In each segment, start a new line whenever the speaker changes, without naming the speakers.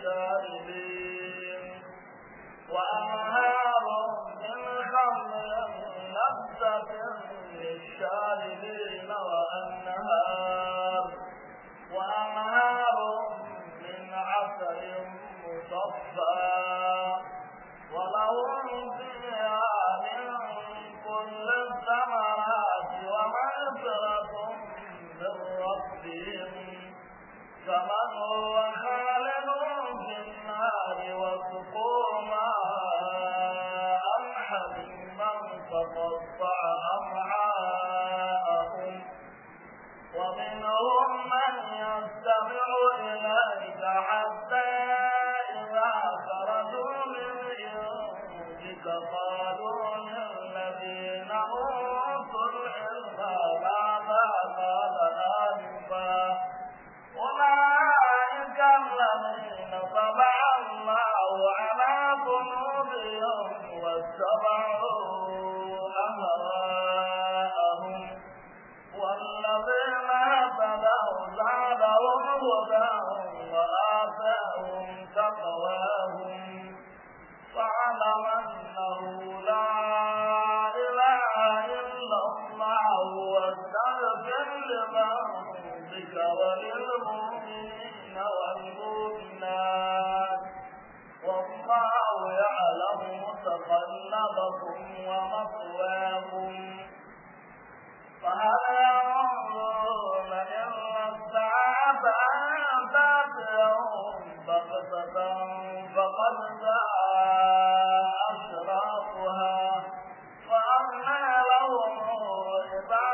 للشاربين وأنهار من خمر لذة للشاربين وأنهار وأنهار من عسل مصفى ولهم فيها من كل الثمرات ومغفرة من ربهم كمن هو خالد في النار وسقوا ماء حميما فقطع أمعاءهم ومنهم من يستمع إليك حتى إذا خرجوا من عندك قالوا للذين أوتوا العلم ماذا قال آنفا أولئك الذين طبع الله على قلوبهم واتبعوا أهواءهم والذين اهتدوا زادهم هدى وآتاهم تقواهم فاعلم أنه لا إله إلا الله واستغفر لذنبك وللمؤمنين والمؤمنات والله يعلم متقلبكم ومثواكم فهل ينظرون إلا الساعة أن تأتيهم بغتة فقد جاء أشراطها فأنى لهم إذا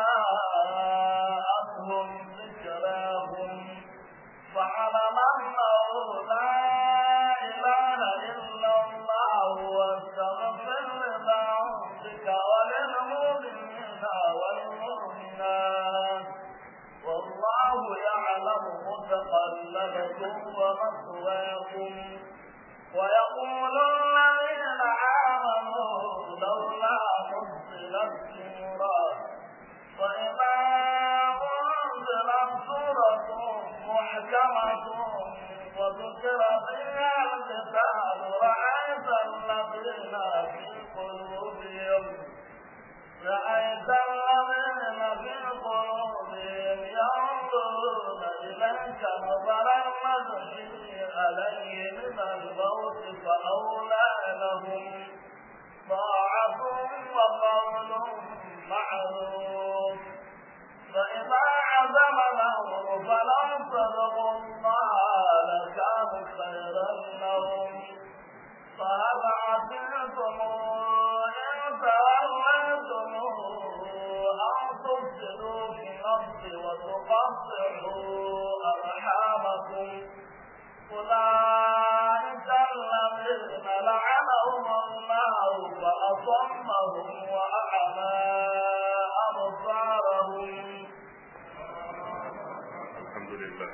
جاءتهم ذكراهم فاعلم أنه لا إله إلا الله واستغفر لذنبك وللمؤمنين والمؤمنات والله يعلم متقلبكم ومثواكم ويقول الذين آمنوا لولا نزلت سورة فإذا أنزلت سورة محكمة وذكر فيها القتال رأيت الذين في قلوبهم رأيت الذين في قلوبهم ينظرون إليك نظر المغشي عليه من الموت فأولى لهم طاعة وقول معروف فإذا عزم الأمر فلو صدقوا الله لكان خيرا لهم فهل عسيتم إن توليتم أن تفسدوا في الأرض وتقطعوا أرحامكم أولئك الذين لعنهم الله فأصمهم وأعمى أبصارهم
الحمد لله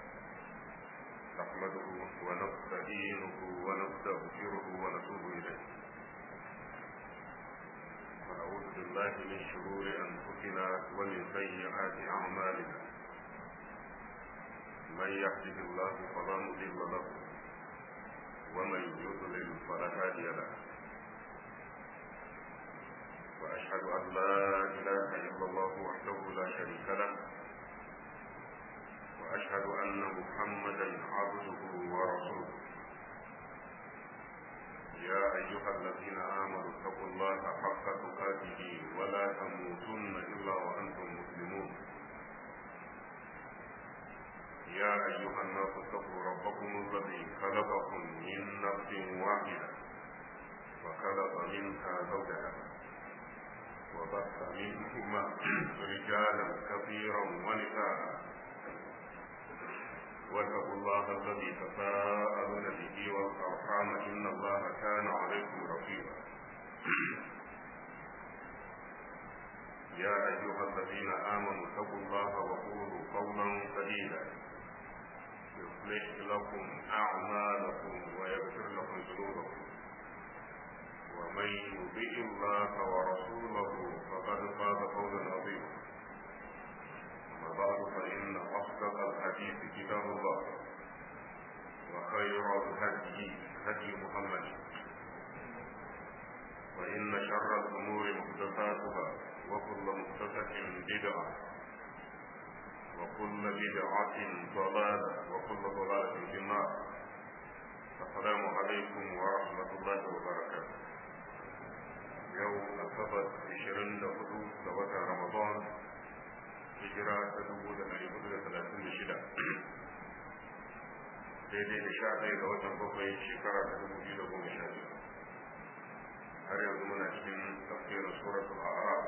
نحمده ونستعينه ونستغفره ونتوب إليه ونعوذ بالله من شرور أنفسنا ومن سيئات أعمالنا من يهده الله فلا مضل له ومن يضلل فلا هادي له وأشهد أن لا إله إلا الله وحده لا شريك له وأشهد أن محمدا عبده ورسوله يا أيها الذين آمنوا اتقوا الله حق تقاته ولا تموتن إلا وأنتم مسلمون يا أيها الناس اتقوا ربكم الذي خلقكم من نفس واحدة وخلق منها زوجها وبث منهما رجالا كثيرا ونساء واتقوا الله الذي تساءلون به والارحام ان الله كان عليكم رقيبا يا ايها الذين امنوا اتقوا الله وقولوا قولا سديدا يصلح لكم اعمالكم ويغفر لكم ذنوبكم ومن يطع الله ورسوله فقد فاز فوزا عظيما أما بعد فإن أصدق الحديث كتاب الله وخير وخير الهدي هدي محمد وإن شر الأمور محدثاتها وكل محدثة بدعة وكل بدعة ضلالة وكل ضلالة في النار السلام عليكم ورحمة الله وبركاته يوم أصبت عشرين دهدو دوات رمضان hijira ta dubu da ɗari hudu da talatin da shida daidai da sha ɗaya ga watan bakwai shekara ta dubu biyu da goma sha biyu har yanzu muna cikin tafsirin suratul a'raf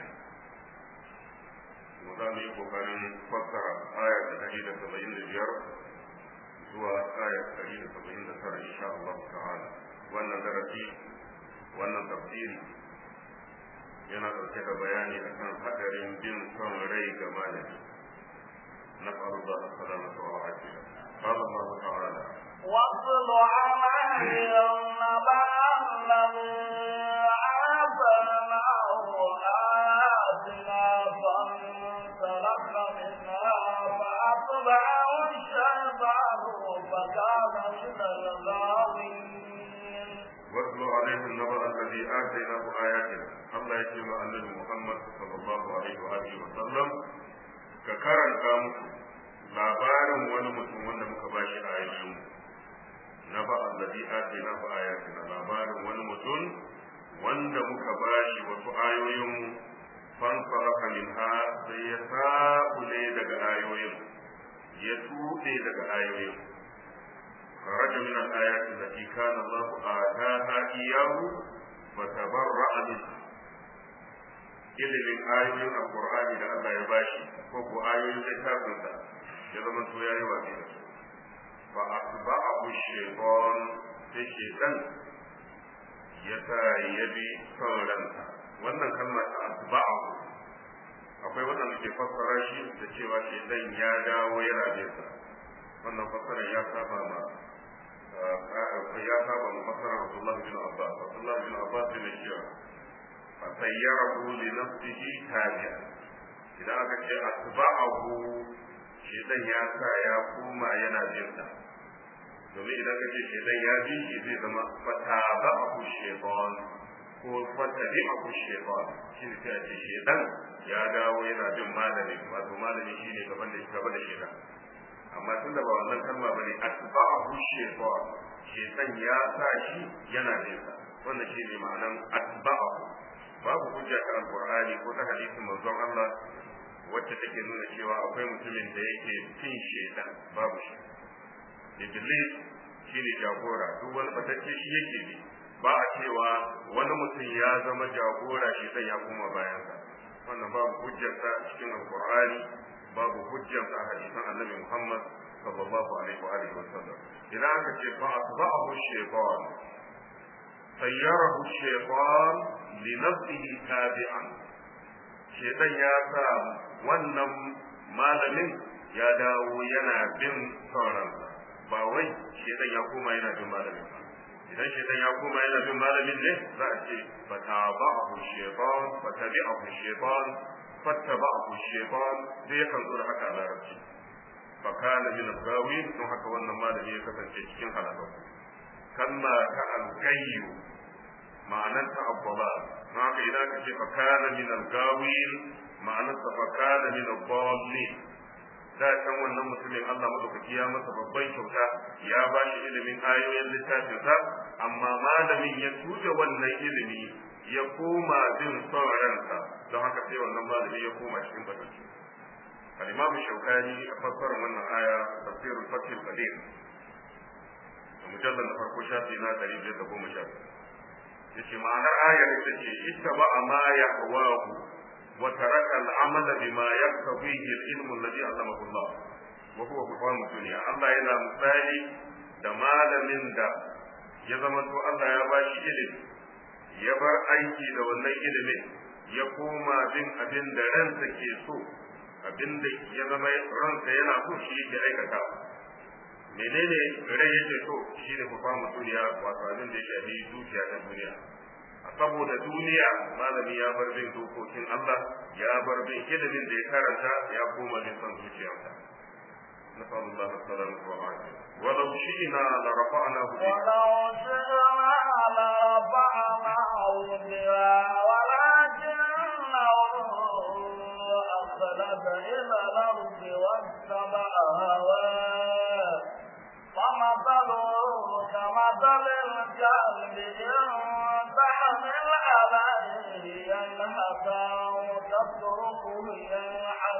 mu za mu yi kokarin fassara aya ta ɗari da saba'in da biyar zuwa aya ta ɗari da saba'in da tara insha Allah ta'ala wannan darasi wannan tafsiri yana ɗauke da bayani akan hadarin bin son rai ga malami na faruwa a salamata wa ajiya قال الله تعالى
واتل عليهم نبأ الذي آتيناه آياتنا فانسلخ منها فأتبعه الشيطان فكان من الغاوين
واتل عليهم النبأ الذي آتيناه آياتنا الله يتيما النبي محمد صلى الله عليه وآله وسلم ككرن كامس labarin wani mutum wanda muka ba shi ayoyin na ba allazi atina fa ayatina labarin wani mutum wanda muka ba shi wasu ayoyin fan saraka minha sai ya sabule daga ayoyin ya tuɗe daga ayoyin خرج من الآيات التي كان الله آتاها إياه فتبرأ منها ilimin ayoyin alkur'ani da Allah ya bashi ko ko ayoyin littafinsa ya zama to yayi watsi da su fa asba'ahu shaytan sai shaytan ya sa ya bi son ransa wannan kalma ta asba'ahu akwai wannan ke fassara shi da cewa shaytan ya dawo yana bin sa wannan fassara ya saba ma ya saba ma fassara Abdullah bin Abbas Abdullah bin Abbas bin Shira fasayyarahu li nafsihi tabi'a idan aka ce asba'ahu shedan ya sa ya koma yana bin sa domin idan ka ce shedan ya bi shi zai zama fataba'ahu shaytan ko fatabi'ahu shaytan shi ne sai a ce shedan ya dawo yana bin malami wato malami shine gaban da gaba da shedan amma tun da ba wannan kalma bane asba'ahu shaytan shedan ya sa shi yana bin sa wannan shine ma'anan asba'ahu babu hujja ta alqur'ani ko ta hadisin manzon Allah wacce take nuna cewa akwai mutumin da yake fin shedan babu shi iblis shine jagora duk wani batacce shi yake bi ba a cewa wani mutum ya zama jagora shedan ya koma bayansa wannan babu hujjarsa cikin alqur'ani babu hujjarsa a hadisan annabi Muhammad sallallahu alaihi wa alihi wasallam idan aka ce fa asba'ahu shaytan sayyarahu shaytan li nafsihi tabi'an shaytan ya sa wannan malamin ya dawo yana bin sauransa ba wai shaytan ya koma yana bin malamin ba idan shaytan ya koma yana bin malamin ne za a ce fataba'ahu shaytan fatabi'ahu shaytan fattaba'ahu shaytan sai yakan zo da haka a larabci fa kana min al-gawin don haka wannan malami ya kasance cikin halaka kalma ta al-gayyu ma'anar ta abbala don haka idan ka ce fa kana min al-gawin ma'anar ta fa kana min al-dallin da can wannan mutumin Allah madaukaki ya masa babban kyauta ya ba shi ilimin ayoyin littafinsa amma malamin ya tuge wannan ilimi ya koma bin son ransa don haka sai wannan malami ya koma cikin batacci al-imam shaukani a fassarar wannan aya tafsirul fath al-qadir mujallal na farko shafi na 510 yace ma'anar ayar ita ce ittaba ma yahwahu wa taraka al-amala bima yaktabihi al-ilmu alladhi allamahu Allah wa huwa qur'an dunya Allah yana misali da malamin da ya zama to Allah ya bashi ilimi ya bar aiki da wannan ilimin ya koma bin abin da ransa ke so abin da ya zama ransa yana so shi yake aikata menene rai yake so shi ne fa mu duniya wato abin da ya shafi dukiya ta duniya a saboda duniya malami ya bar bin dokokin Allah ya bar bin ilimin da ya karanta ya koma bin son zuciyarsa نسأل الله السلامة والعافية ولو شئنا لرفعناه بها
ولو شئنا لرفعناه بها ولكنه أخلد إلى الأرض واتبع هواه فمثله كمثل الكلب إن تحمل عليه يلهث أو تتركه يلحث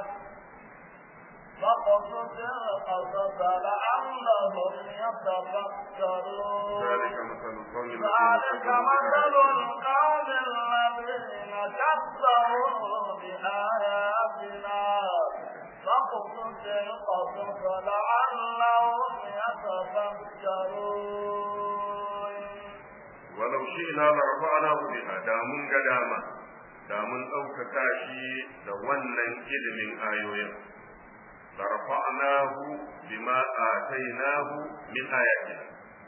فقصص القصص لعلهم يتفكرون
ذلك مثل القوم
ذلك مثل القوم الذين كذبوا بآياتنا فاقصص القصص لعلهم يتفكرون
ولو شئنا لرفعناه بها da mun ga dama da mun ɗaukaka shi da wannan ilimin ayoyin da rafa'nahu bima atainahu min ayatina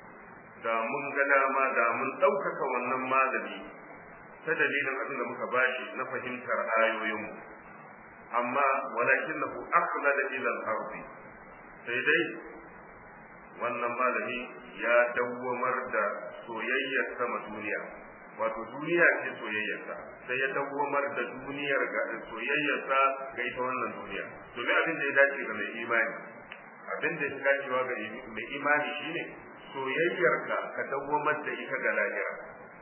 da mun ga dama da mun ɗaukaka wannan malami ta dalilin abin da muka bashi na fahimtar ayoyinmu amma walakinahu akhlada ila al-ardi sai dai wannan malami ya dawwamar da soyayyar sama duniya wato duniya ce soyayyarsa sai ya dawwamar da duniyar ga soyayyarsa ga ita wannan duniya domin abin da ya dace ga mai imani abin da ya dacewa ga mai imani shine soyayyarka ka dawwamar da ita ga lahira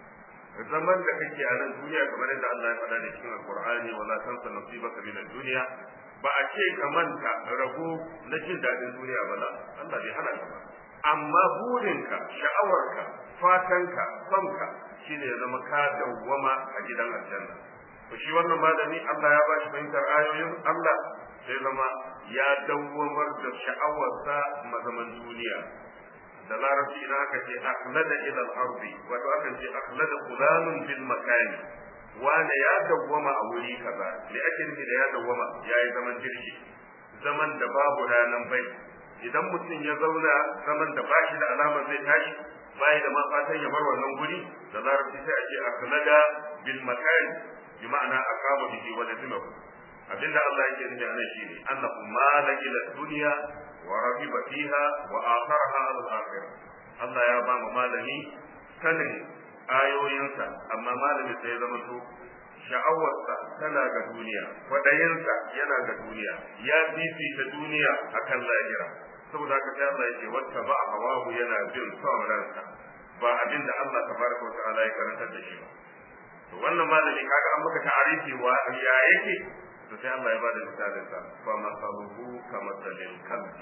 zaman da kake a nan duniya kamar yadda Allah ya faɗa da cikin Alƙur'ani wala tansa nasibaka min ad-dunya ba a ce ka manta rago na jin daɗin duniya ba la Allah bai hana ka ba amma burinka sha'awarka fatanka sonka shine ya zama ka dawwama a gidan aljanna to shi wannan malami Allah ya bashi fahimtar ayoyin Allah sai zama ya dawwamar da sha'awarsa mazaman duniya da larabci idan aka ce akhlada ila al-ardi wato akan ce akhlada fulanun bil makani wane ya dawwama a wuri kaza me ake nufi da ya dawwama yayi zaman jirgi zaman da babu ranan bai idan mutum ya zauna zaman da bashi da alamar zai tashi bai da ma fatan ya bar wannan guri da larabci sai a ce akhlada bil makani bi ma'ana aqama bihi wa lazimahu abinda Allah yake nufi anan shine annahu mala ila dunya wa rabiba fiha wa atharaha ala al-akhirah Allah ya ba mu malami sanin ayoyinsa amma malami sai ya zama to sha'awarsa tana ga duniya kwadayinsa yana ga duniya ya fifita duniya akan lahira saboda haka sai Allah yake wata ba hawahu yana bin son ransa ba abin da Allah tabaraka wa ta'ala ya karantar da shi ba to wannan malami kaga an maka ta'arifi wa ya yake to sai Allah ya bada misalin sa fa masaluhu kama salil kalbi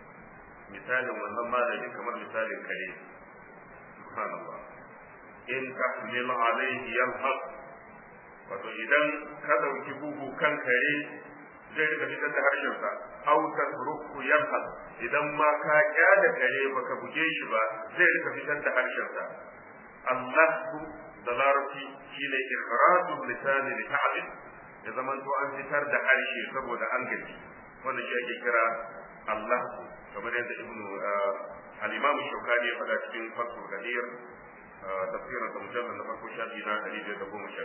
misalin wannan malami kamar misalin kare subhanallah in tahmil alayhi yalhaq wato idan ka dauki bugu kan kare zai rika fitar da harshen sa aw tasruku yalhaq idan ma ka kyada kare baka buge shi ba zai rika fitar da harshen sa Allah da larabci shine ikhrajul lisani li ta'lim ya zaman to an fitar da harshe saboda an gaji wanda shi ake kira Allah kamar yadda ibnu al-imam shaukani ya faɗa cikin fathul gadir tafsirin da mujallal na farko shafi na ɗari biyar da goma sha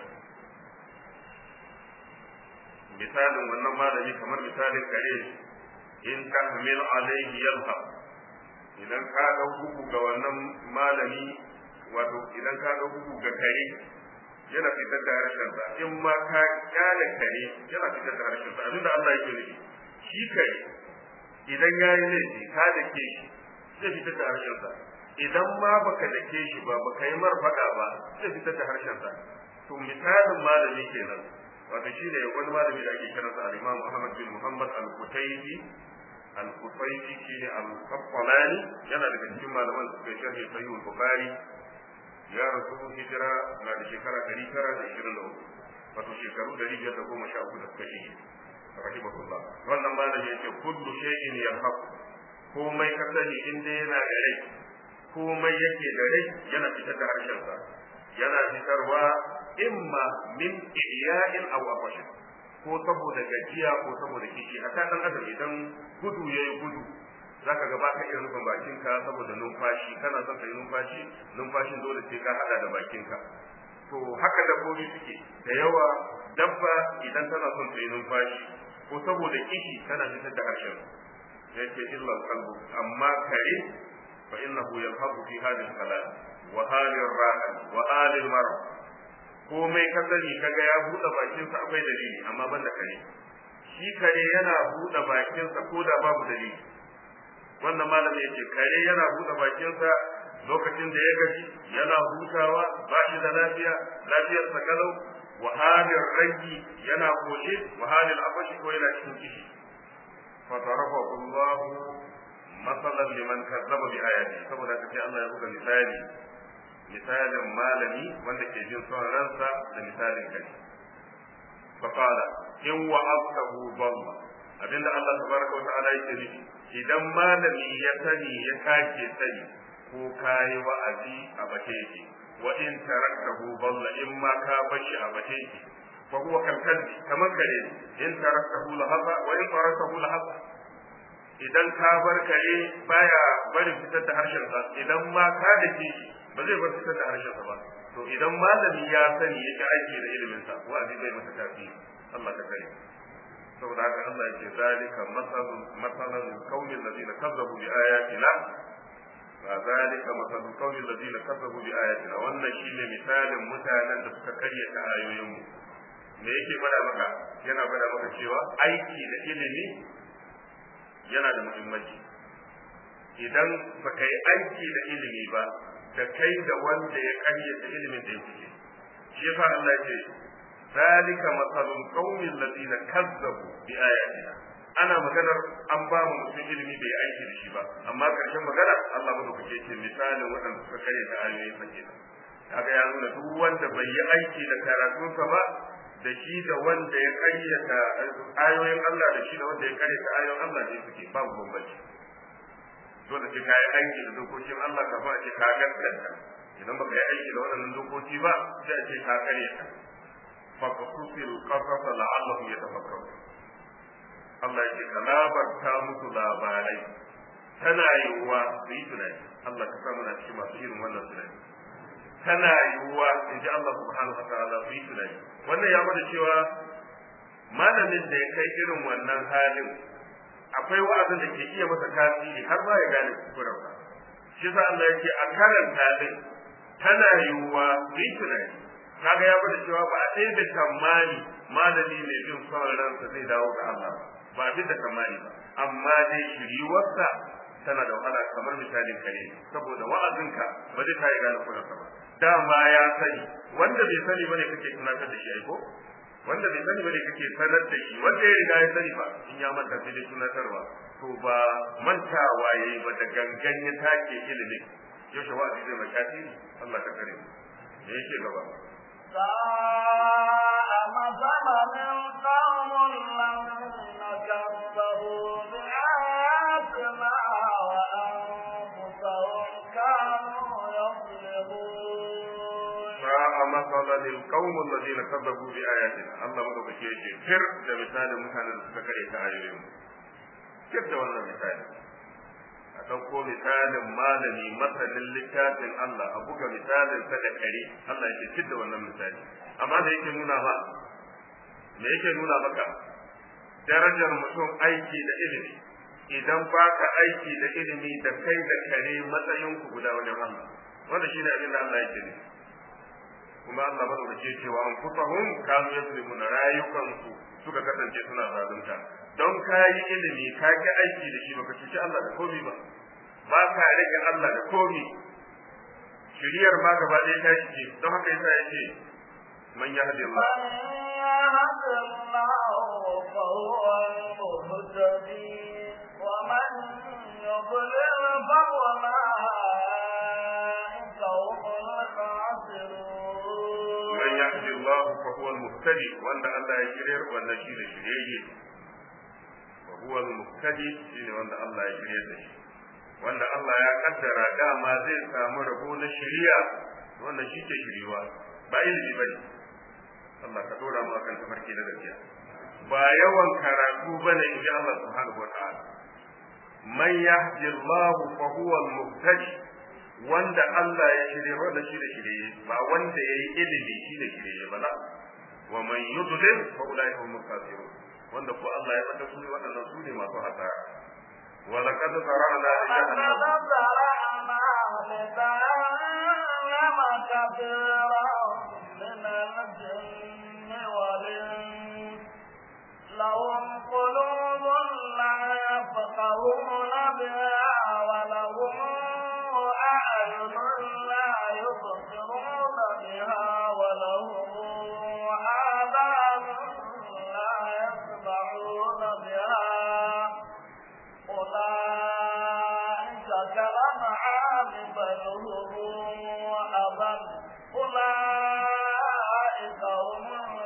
misalin wannan malami kamar misalin kare in tahmil alaihi yalha idan ka ga bugu ga wannan malami wato idan ka ga bugu ga kare yana fitar da harshensa in ma ka kyale kare yana fitar da harshensa abinda Allah yake nufi shi kare idan ya yi laifi ka da ke shi zai fitar da harshensa idan ma baka da ke shi ba baka yi mar faɗa ba zai fitar da harshensa to misalin malami kenan wato shi ne wani malami da ake kiransa al-Imam Ahmad bin Muhammad al-Qutaybi al-Qutaybi shine al-Qaffalani yana daga cikin malaman da suka sharhi Sahih al-Bukhari ya rasu hijira na da shekara ɗari tara da ishirin da uku wato shekaru ɗari biyar da goma sha uku da suka shige rahimahullah wannan malami yace kullu shay'in yahaq komai ka sani in dai yana da rai komai yake da rai yana fitar da harshensa yana fitarwa imma min iya'in aw afashin ko saboda gajiya ko saboda kishi hatta dan adam idan gudu yayi gudu zaka ga baka iya rufin bakinka saboda numfashi kana son kai numfashi numfashin dole sai ka hada da bakinka to haka dabbobi suke da yawa dabba idan tana son ta yi numfashi ko saboda kishi tana fitar da harshen yake illa qalbu amma kare fa innahu yalhabu fi hadhihi al-kalam wa halin rahan wa halin marad komai ka sani kaga ya buɗe bakinsa akwai dalili amma ban da kare shi kare yana buɗe bakinsa ko da babu dalili wannan malami yake kare yana buɗe bakinsa lokacin da ya gaji yana hutawa ba shi da lafiya lafiyar sa kalau wa halin rangi yana koshe wa halin abashi ko yana cikin kishi fa darabahu Allah masalan liman kazzaba bi ayati saboda kace Allah ya buga misali misalin malami wanda ke jin son ransa da misalin kai fa qala in wa'abtahu dalla abinda Allah tabaraka wa ta'ala yake nufi idan malami ya sani ya kake sani ko kayi wa'azi a bace yake wa in taraktahu dalla in ma ka bashi a bace yake fa huwa kalkalbi kamar kare in taraktahu lahaba wa in taraktahu lahaba idan ka bar kare baya barin fitar da harshen sa idan ma ka da shi ba zai bar fitar da harshen sa ba to idan malami ya sani yake aiki da ilimin sa wa'azi bai masa tasiri Allah ka kare saboda haka Allah yake zalika masalun masalan qaumil ladina kazzabu bi ayatina wa zalika masalun qaumil ladina kazzabu bi ayatina wannan shine misalin mutanen da suka karyata ayoyin mu me yake fada maka yana fada maka cewa aiki da ilimi yana da muhimmanci idan baka yi aiki da ilimi ba da kai da wanda ya karyata ilimin da ya fice shi yasa Allah ya ce ذلك مثل القوم الذين كذبوا بآياتنا ana maganar an ba mu mutum ilimi bai aiki da shi ba amma karshen magana Allah madaukake ce misalin waɗanda suka kare da ayoyin sa kenan kaga ya nuna duk wanda bai yi aiki da karatunsa ba da shi da wanda ya karyata ayoyin Allah da shi da wanda ya karyata ayoyin Allah ne suke babu bambanci dole sai ka yi aiki da dokokin Allah kafin a ce ka gaskata idan baka yi aiki da waɗannan dokoki ba sai a ce ka karyata فقصص القصص لعلهم يتفكرون Allah yake ka labarta musu labarai tana yiwuwa su yi tunani Allah ka samu na cikin masu irin wannan tunani tana yiwuwa in ji Allah subhanahu wa ta'ala su yi tunani wannan ya bada cewa malamin da ya kai irin wannan halin akwai wa'azin da ke iya masa tasiri har ma ya gane kuskuren ba shi yasa Allah yake a karanta din tana yiwuwa su yi tunani kaga ya bada cewa ba a sai da tamani malami mai bin son ransa zai dawo ga Allah ba a da tamani ba amma dai shiriwarsa tana da wahala kamar misalin kare saboda wa'azinka ba zai kai gane kuransa ba dama ya sani wanda bai sani bane kake tunatar da shi ai ko wanda bai sani bane kake sanar da shi wanda ya riga ya sani ba in ya manta sai dai tunatarwa to ba mantawa yayi ba da gangan ya take ilimi yaushe wa'azi zai mai tasiri Allah ka kare mu me yake gaba
ساء مثلا القوم الذين كذبوا بآياتنا وأنفسهم كانوا يظلمون
ساء مثلا القوم الذين كذبوا بآياتنا الله مدوكake yake fir da misalin mutanen da suka kare ta ayoyin fir da wannan misali a ɗauko misalin malami masanin littafin Allah a buga misalin sa da kare Allah yake fir da wannan misali amma da yake nuna ba me yake nuna maka darajar mutum aiki da ilimi idan baka aiki da ilimi da kai da kare matsayin ku guda wajen Allah wanda shine abin da Allah yake nufi kuma Allah ba da cewa an kufahum kanu yaslimuna rayukansu suka kasance suna zalunta don ka yi ilimi ka ki aiki da shi baka cuci Allah da komi ba ba ka rage Allah da komi shiriyar ma gaba ɗaya ta shige don haka yasa yake man yahdi Allah
من يهد الله فهو المهتدي ومن يضلل فأولئك هم الخاسرون
man yahdi Allah fa huwa al-muhtadi wanda Allah ya shiryar wannan shi ne shiryayye fa huwa al-muhtadi shine wanda Allah ya shiryar da shi wanda Allah ya kaddara dama zai samu rabo na shiriya wannan shi ke shiriwa ba ilimi bane Allah ka dora mu akan tafarki na gaskiya ba yawan karatu bane in ji Allah subhanahu wa ta'ala man yahdi Allah fa huwa al-muhtadi wanda Allah ya shirye wanda shi da shirye ba wanda yayi ilimi shi da shirye ba la wa man yudlil fa ulai hum kafirun wanda ko Allah ya fada su waɗannan su ne masu hasara ولقد ذرأنا لجهنم
لقد ذرأنا لجهنم كثيرا من الجن والإنس لهم قلوب لا يفقهون بها ولهم أعين لا يبصرون بها ولهم آذان لا يسمعون بها أولئك كالأنعام بل هم أضل أولئك هم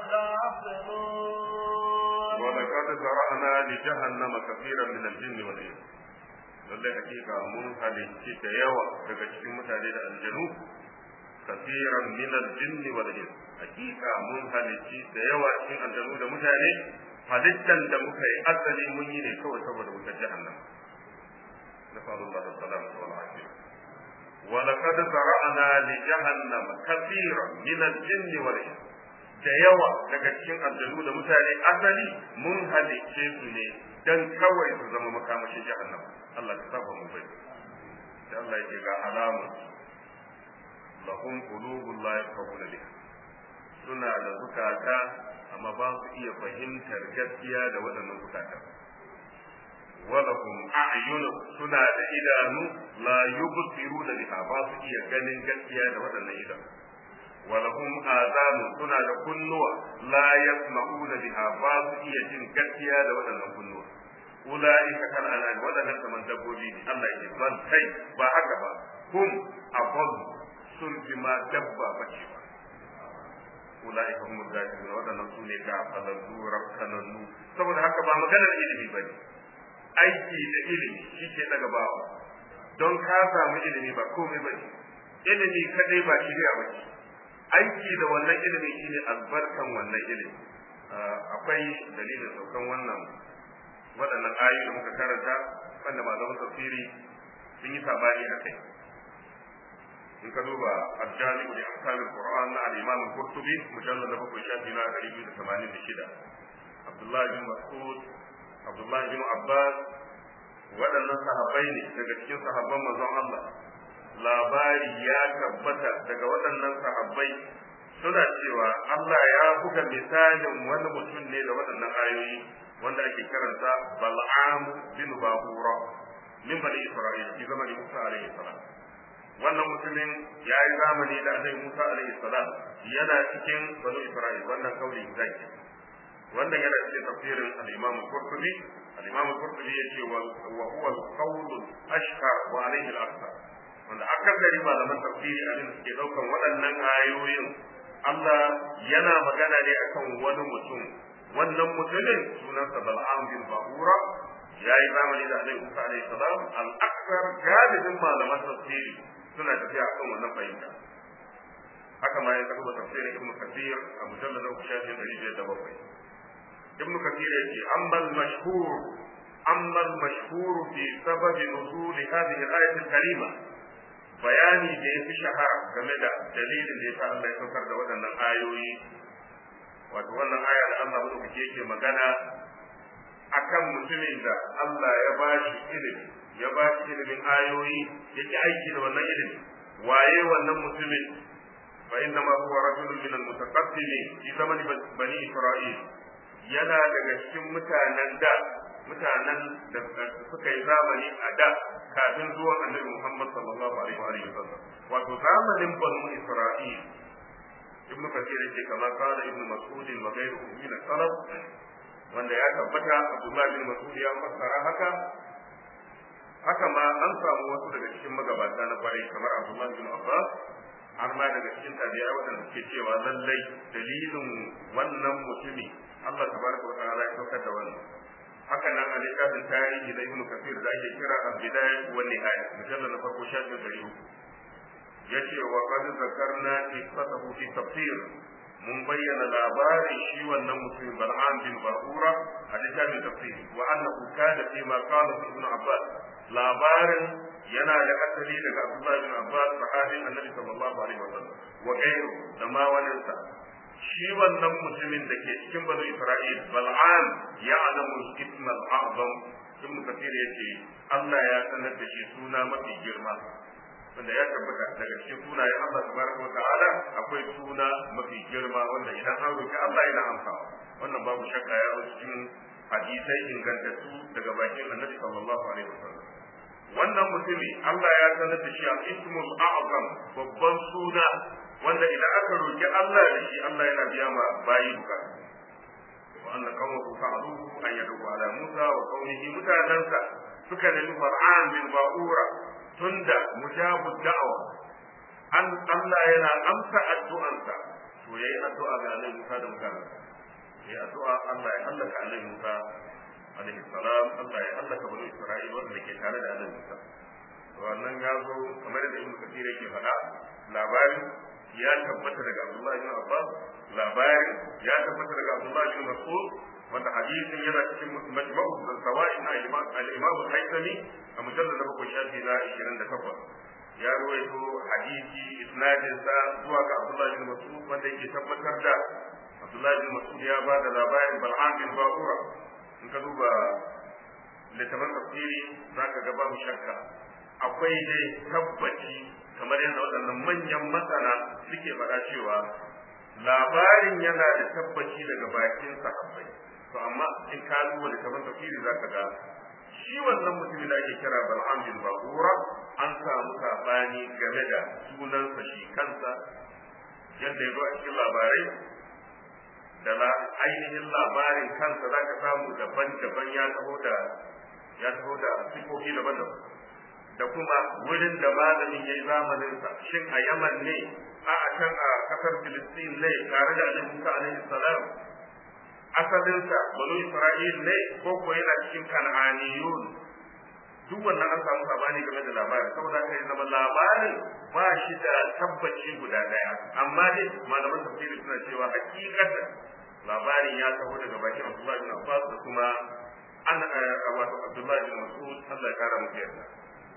الغافلون
ولقد ذرأنا لجهنم كثيرا من الجن والإنس lallai hakika mun halicci da yawa daga cikin mutane da aljanu kafiran min aljinni wal ins hakika mun halicci da yawa cikin aljanu da mutane halittan da muka yi asali mun yi ne kawai saboda wutar jahannam nasallallahu alaihi wal afiya ولقد ذرأنا لجهنم كثيرا من الجن والإنس da yawa daga cikin aljanu da mutane asali mun halicce su ne dan kawai su zama makamashin jahannam Allah ka saba mu bai da Allah yake ga alamu lahum qulubun la yafqahuna biha suna da zukata amma ba su iya fahimtar gaskiya da waɗannan zukata walahum a'yun suna da idanu la yubsiruna biha ba su iya ganin gaskiya da waɗannan idanu ولهم آذان سنة كنوة لا يسمعون بها باس إيا جن كتيا دا ودنا كنوة أولئك كان على ودنا كمن دبوجي الله يجي بل كي با هكذا هم أضل سن بما دبا بشيبا أولئك هم الغافلون ودنا سنة غافلوا ربكننو saboda haka ba maganar ilimi bane aiki da ilimi shi ke daga bawa don ka samu ilimi ba komai bane ilimi kadai ba shirya bace aiki da wannan ilimi shine albarkan wannan ilimi akwai dalilin saukan wannan waɗannan ayoyi da muka karanta wanda malaman tafsiri sun yi sabani a kai in ka duba al-jami'u li ahkam al-qur'an na al-imam al-qurtubi mujallad na bakwai shafi na 286 abdullahi bin mas'ud abdullahi bin abbas waɗannan sahabbai ne daga cikin sahabban manzon Allah labari ya tabbata daga waɗannan sahabbai suna cewa Allah ya buga misalin wani mutum ne da waɗannan ayoyi wanda ake karanta Bal'am bin Babura min bani Isra'il fi zamani Musa alaihi salam wannan mutumin ya yi zamani da Annabi Musa alaihi salam yana cikin bani Isra'il wannan kauli zaki wannan yana cikin tafsirin al-Imam Qurtubi al-Imam Qurtubi yace wa huwa al-qawl al-ashhar wa alayhi al-akthar wanda akasari malaman tafsiri abin da suke daukan waɗannan ayoyin Allah yana magana ne akan wani mutum wannan mutumin sunansa Bal'am bin Bahura ya yi zamani da Annabi Musa alaihi salam al-akthar galibin malaman tafsiri suna tafiya akan wannan fahimta haka ma ya karɓa tafsirin Ibn Kathir a mujallad na shafi ɗari biyar da bakwai Ibn Kathir ya ce ammal mashhur ammal mashhur fi sababi nuzul hadhihi al-ayat al-karima bayani da ya fi shahara game da dalilin da ya sa Allah ya saukar da waɗannan ayoyi wato wannan aya da Allah madaukake yake magana akan mutumin da Allah ya ba shi ilimi ya ba shi ilimin ayoyi yake aiki da wannan ilimi waye wannan mutumin fa inna ma huwa rajulun min al-mutaqaddimin fi zamani bani Isra'il yana daga cikin mutanen da mutanen da suka yi zamani a da kafin zuwan annabi Muhammad sallallahu alaihi wa alihi wasallam wato zamanin banu Isra'il ibn Kathir yake kamar kana ibn Mas'ud wa ghayruhu min salaf wanda ya tabbata Abdullah bin Mas'ud ya fassara haka haka ma an samu wasu daga cikin magabata na kwarai kamar Abdullah bin Abbas har ma daga cikin tabi'a waɗanda suke cewa lallai dalilin wannan mutumi Allah tabaraka wa ta'ala ya saukar da wannan haka nan a littafin tarihi na ibnu kafir da ake kira al-bidaya wa nihaya mujallal na farko shafin dari uku yace wa qad zakarna qissatahu fi tafsir mun bayyana labarin shi wannan mutum bal'am bin ba'ura a littafin tafsir wa annahu kana fi ma qala ibn abbas labarin yana da asali daga abdullah bin abbas sahabin annabi sallallahu alaihi wasallam wa gairu da ma waninsa shi wannan mutumin da ke cikin banu Isra'il bal'am ya alamu ism al-a'zam ibn kathir yace Allah ya sanar da shi suna mafi girma wanda ya tabbata daga cikin sunayen Allah tabaraka wa ta'ala akwai suna mafi girma wanda idan an roki Allah yana amsawa wannan babu shakka ya zo cikin hadisai ingantattu daga bakin Annabi sallallahu alaihi wasallam wannan mutumi Allah ya sanar da shi al-ismul a'zam babban suna wanda idan aka roki Allah da shi Allah yana biya ma bayi bukatu wa anna qawmuhu fa'aluhu an yadu ala Musa wa qawmihi mutanansa suka nemi Far'an bin Ba'ura tunda mujabu da'awa an Allah yana amsa addu'ansa to yayi addu'a ga Annabi Musa da mutanansa yayi addu'a Allah ya halaka Annabi Musa alaihi salam Allah ya halaka bani Isra'il wanda ke tare da Annabi Musa wannan ya zo kamar da Ibn Kathir yake faɗa labarin ya tabbata daga Abdullah ibn Abbas labarin ya tabbata daga Abdullah ibn Mas'ud wanda hadisin yana cikin majma'u zawaid na al-Imam al-Haythami a mujallad na bakwai shafi na 28 ya ruwaito hadisi isnadin sa zuwa ga Abdullah ibn Mas'ud wanda yake tabbatar da Abdullah ibn Mas'ud ya ba da labarin Bal'am bin Ba'ura in ka duba littafin tafsiri zaka ga babu shakka akwai dai tabbaci kamar yadda waɗannan manyan masana suke faɗa cewa labarin yana da tabbaci daga bakin sahabbai to amma in ka duba da taban tafsiri zaka ga shi wannan mutumin da ake kira Bal'am bin Baqura an samu sabani game da sunansa shi kansa yadda ya zo a cikin labarai da ainihin labarin kansa zaka samu daban-daban ya taho da ya taho da sifofi daban-daban da kuma wurin da malamin ya yi zamaninsa shin a yaman ne a a can a kasar filistin ne tare da annabi musa alaihi salam asalinsa banu isra'il ne ko ko yana cikin kan'aniyun duk wannan an samu sabani game da labarin saboda haka ya zama labarin ba shi da tabbaci guda daya amma dai malaman tafsiri suna cewa hakikatan labarin ya taho daga bakin Abdullahi bin Abbas da kuma an wato Abdullahi bin Mas'ud Allah ya kara musu yarda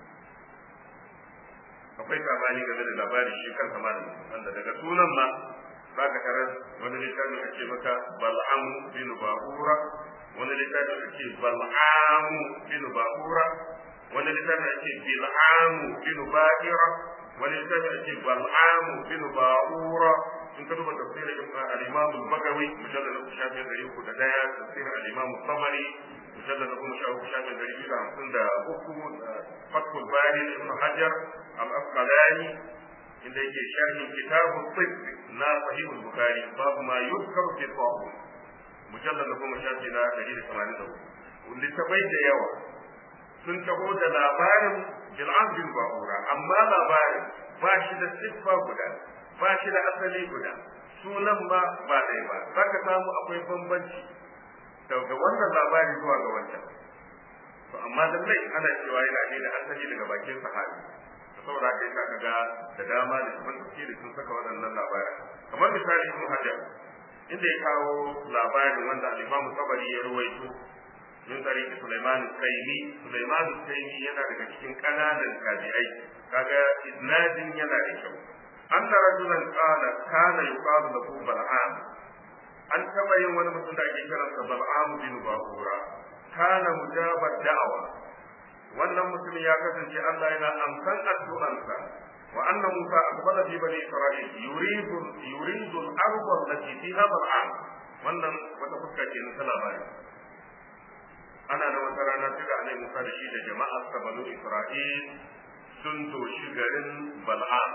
akwai sabani game da labarin shi kansa malamin wanda daga sunan ma za ka tarar wani littafi a ce maka bal'am bin ba'ura wani littafi a ce bal'am bin ba'ura wani littafi a ce bil'am bin ba'ira wani littafi a ce bal'am bin ba'ura in ka duba tafsirin al-imam al-bagawi mujallad na shafi ɗari uku da ɗaya tafsirin al-imam al-tabari mujallad na kuma sha uku shafi ɗari biyu da hamsin da uku fathul bari ibn hajar al-asqalani inda yake sharhin kitabun tibb na sahihul bukhari babu ma yuzkaru fi tawhid mujallad na kuma shafi na 184 littafai da yawa sun taho da labarin bil'am bin ba'ura amma labarin ba shi da siffa guda ba shi da asali guda sunan ma ba ɗaya ba za ka samu akwai bambanci daga wannan labari zuwa ga wancan to amma lallai ana cewa yana ne da asali daga bakin sahabi saboda haka yasa kaga da dama da kuma tafsiri sun saka waɗannan labaran kamar misali ibn hajar inda ya kawo labarin wanda al-imam tabari ya ruwaito min tarihi sulaiman al-kayli sulaiman al-kayli yana daga cikin kananan tabi'ai kaga isnadin yana da kyau anna rajulan qala kana yuqalu lahu bal'am an taba yin wani mutum da ake kiransa bal'am bin ba'ura kana mujabar da'awa wannan mutumin ya kasance Allah yana amsan addu'ansa wa anna Musa aqbala fi bani Isra'il yuridu yuridu al-ardh allati fiha bal'am wannan wata fuska ce na labari ana da wata rana sai da Annabi Musa da shi da jama'ar sa banu Isra'il sun doshi garin bal'am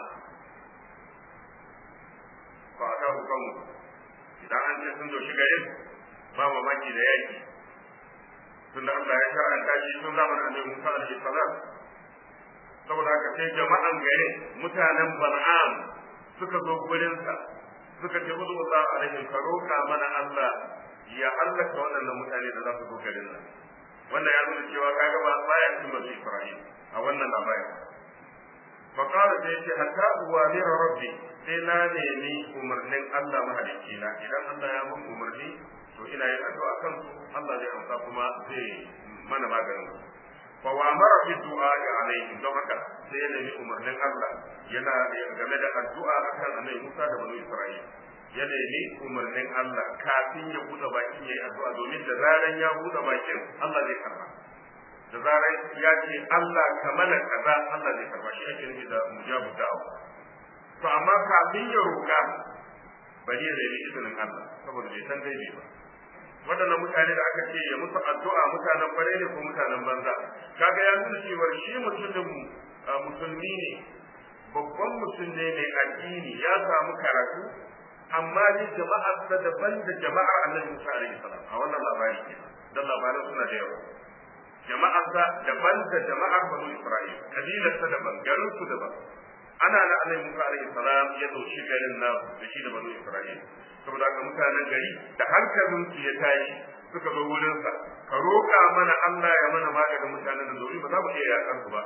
fa aka hukamu idan an ce sun doshi garin ba mamaki da yaki tunda Allah ya shar'anta shi tun zamanin Annabi Musa alaihi salam saboda haka sai jama'an garin mutanen Bal'am suka zo gurin sa suka ce mudu Allah alaihi ka roka mana Allah ya hallaka waɗannan mutane da za su zo garin nan wannan ya nuna cewa kaga ba baya cikin bazu Isra'il a wannan labarin فقال سيدي حتى أوامر ربي sai na nemi umarnin Allah mahalicci na idan Allah ya mun umarni to ina yin addu'a kan su Allah zai amsa kuma zai mana maganin fa wa amara bi du'a alaihim don haka sai ya nemi umarnin Allah yana game da addu'a akan annabi Musa da banu Isra'il ya nemi umarnin Allah kafin ya buɗe bakin yayi addu'a domin da zaran ya buɗe bakin Allah zai karba da zarar ya ce Allah ka mana kaza Allah zai karba shi ake nufi da mujabu da'awa to amma kafin ya roƙa bari ya nemi izinin Allah saboda bai san dai ba waɗannan mutane da aka ce ya musu addu'a mutanen kwarai ne ko mutanen banza kaga ya nuna cewa shi mutumin musulmi ne babban mutum ne mai addini ya samu karatu amma ni jama'ar sa daban da jama'ar annabi Musa alaihi salam a wannan labari ke dan labaran suna da yawa jama'ar sa daban da jama'ar banu Isra'il kabilar sa daban garin su daban ana na annabi Musa alaihi salam ya dauki garin na da shi da banu Isra'il saboda haka mutanen gari da hankalin su ya tashi suka zo wurin sa ka roƙa mana Allah ya mana maganin mutanen da zoyi ba za mu iya yakan su ba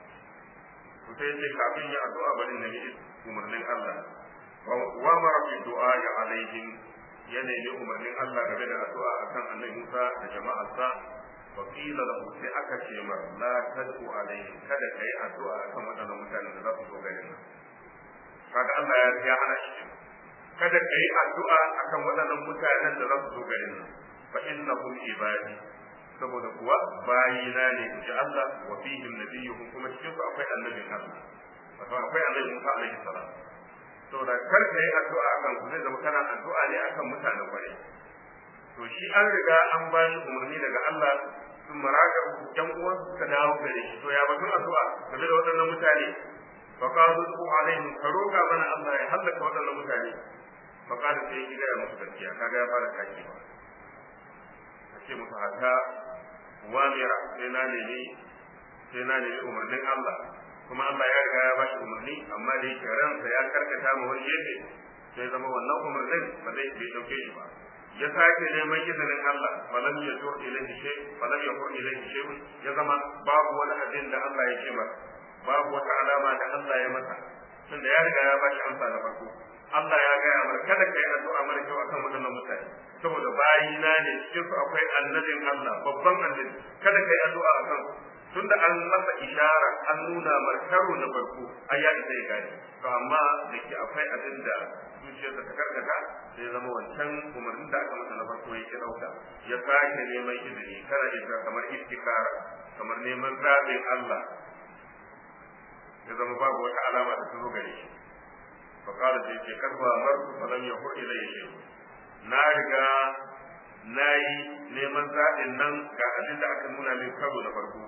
to sai ce kafin ya addu'a bari na yi umarnin Allah wa mara fi du'a ya alaihim ya nemi umarnin Allah game da addu'a akan annabi Musa da jama'arsa wa qila lahu sai aka ce mar la tad'u alaihim kada kai addu'a akan wadannan mutanen da za su zo garin nan kaga Allah ya ya hana shi kada kai addu'a akan wadannan mutanen da za su zo garin nan fa innahum ibadi saboda kuwa bayina ne in ji Allah wa fihim nabiyyuhum kuma cikin su akwai annabin Allah wato akwai annabi Musa alaihi salam saboda kar ka yi addu'a akan su zai zama kana addu'a ne akan mutanen kwarai to shi an riga an ba shi umarni daga Allah sun maraga yan uwan suka dawo gare shi to ya batun addu'a game da waɗannan mutane fa qalu su alaihim ka roka mana Allah ya halaka waɗannan mutane fa qala sai ya ga musu gaskiya kaga ya fara kaki ba ce musu haka wamira sai na nemi sai na nemi umarnin Allah kuma Allah ya riga ya bashi umarni amma da yake ransa ya karkata mu wani gefe sai zama wannan umarnin ba zai bai dauke shi ba ya sake neman izinin Allah falam ya tur ilaihi shay falam ya tur ilaihi shay ya zama babu wani abin da Allah ya ce masa babu wata alama da Allah ya masa tunda ya riga ya bashi amsa na farko Allah ya gaya mana kada ka yi addu'a mara kyau akan waɗannan mutane saboda bayina ne cikin su akwai annabin Allah babban annabi kada ka yi addu'a akan tunda an masa ishara an nuna markaro na farko ai ya isa ya gane to amma da ke akwai abin da zuciyarsa ta karkata sai zama wancan umarnin da aka masa na farko ya ki dauka ya sake neman izini kana isa kamar istikara kamar neman zaɓin Allah ya zama babu wata alama da ta zo gare shi fa qala sai ce kadwa marku falam yahur ilayya shay na riga na yi neman zaɓin nan ga abin da aka nuna min karo na farko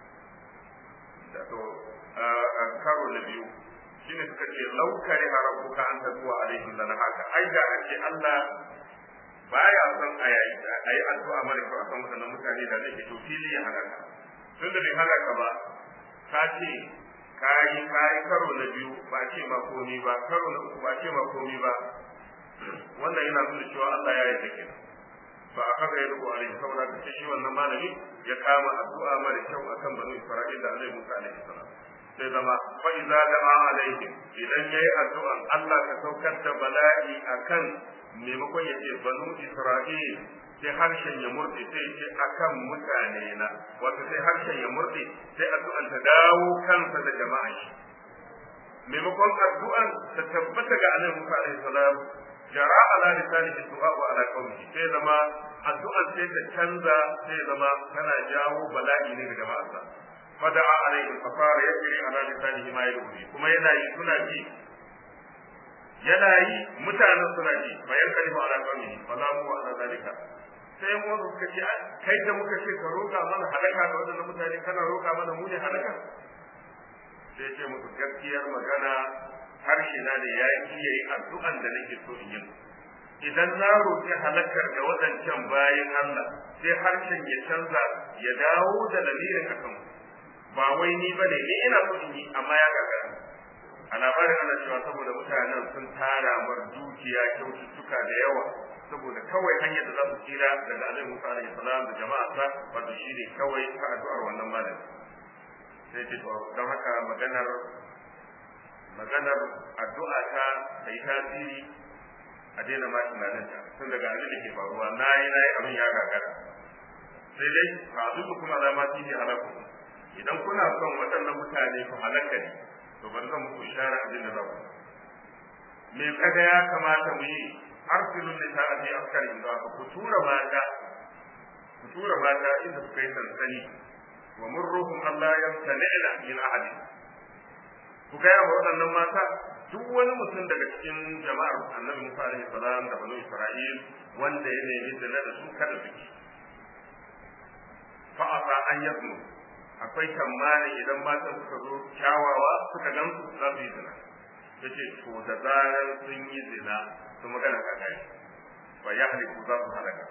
da to a karo na biyu shine suka ce laukari harabuka an tazuwa alaihim da na haka ai da ake Allah baya son a yi addu'a mara kyau akan waɗannan mutane da zai to fili ya halaka tun da bai halaka ba ka ce kayi kayi karo na biyu ba ce ma komi ba karo na uku ba ce ma komi ba wannan yana nuna cewa Allah ya yi kenan ba a kaga ya rubu alaihi saboda ta shi wannan malami ya kama addu'a mara kyau akan banu Isra'il da Annabi Musa alaihi salam sai zama fa idza da'a alaihim idan yayi addu'an Allah ka saukar da bala'i akan maimakon ya ce banu Isra'il sai harshen ya murde sai ce akan mutane na wato sai harshen ya murde sai addu'an ta dawo kansa da jama'a shi maimakon addu'an ta tabbata ga Annabi Musa alaihi salam jara ala lisanihi du'a wa ala qawmihi sai zama addu'an sai ta canza sai zama tana jawo bala'i ne ga jama'arsa fada'a alaihi fa fara yajri ala lisanihi ma yadri kuma yana yi suna ji yana yi mutanen suna ji fa yanqalibu ala qawmihi fa la mu ala zalika sai mu suka ce kai da muka ce ka roka mana halaka da wannan mutane kana roka mana mu ne halaka sai ce musu gaskiyar magana harshe na ne ya iya yi addu'an da nake so in yi idan na roƙi halakar da waɗancan bayan Allah sai harshen ya canza ya dawo da lamirin akan ba wai ni bane ni ina so in yi amma ya gagara a labarin ana cewa saboda mutanen sun tara mar dukiya kyaututtuka da yawa saboda kawai hanyar da za su tsira daga alaihi musa alaihi salam da jama'arsa wato shine kawai ta addu'ar wannan malami sai ce don haka maganar maganar addu'a ta ta yi tasiri a daina ma tunanin ta tun daga abin da ke faruwa na yi na yi abin ya gagara sai dai ba duk kuma za ma tihi halaku idan kuna son waɗannan mutane su halaka ne to bari zan muku ishara abin da za ku me kaga ya kamata mu yi arsilun da ta aje askari da ku tura mata ku tura mata inda suka yi sansani wa murruhum Allah yamtani'na min ahadi ku gaya wa waɗannan mata duk wani mutum daga cikin jama'ar annabi Musa alaihi salam da banu Isra'il wanda ya nemi zina da su kada su ki fa asa an yasmu akwai tamani idan matan suka zo kyawawa suka gamsu za su yi zina yace to da zarar sun yi zina su magana ka kai fa yahliku za su halaka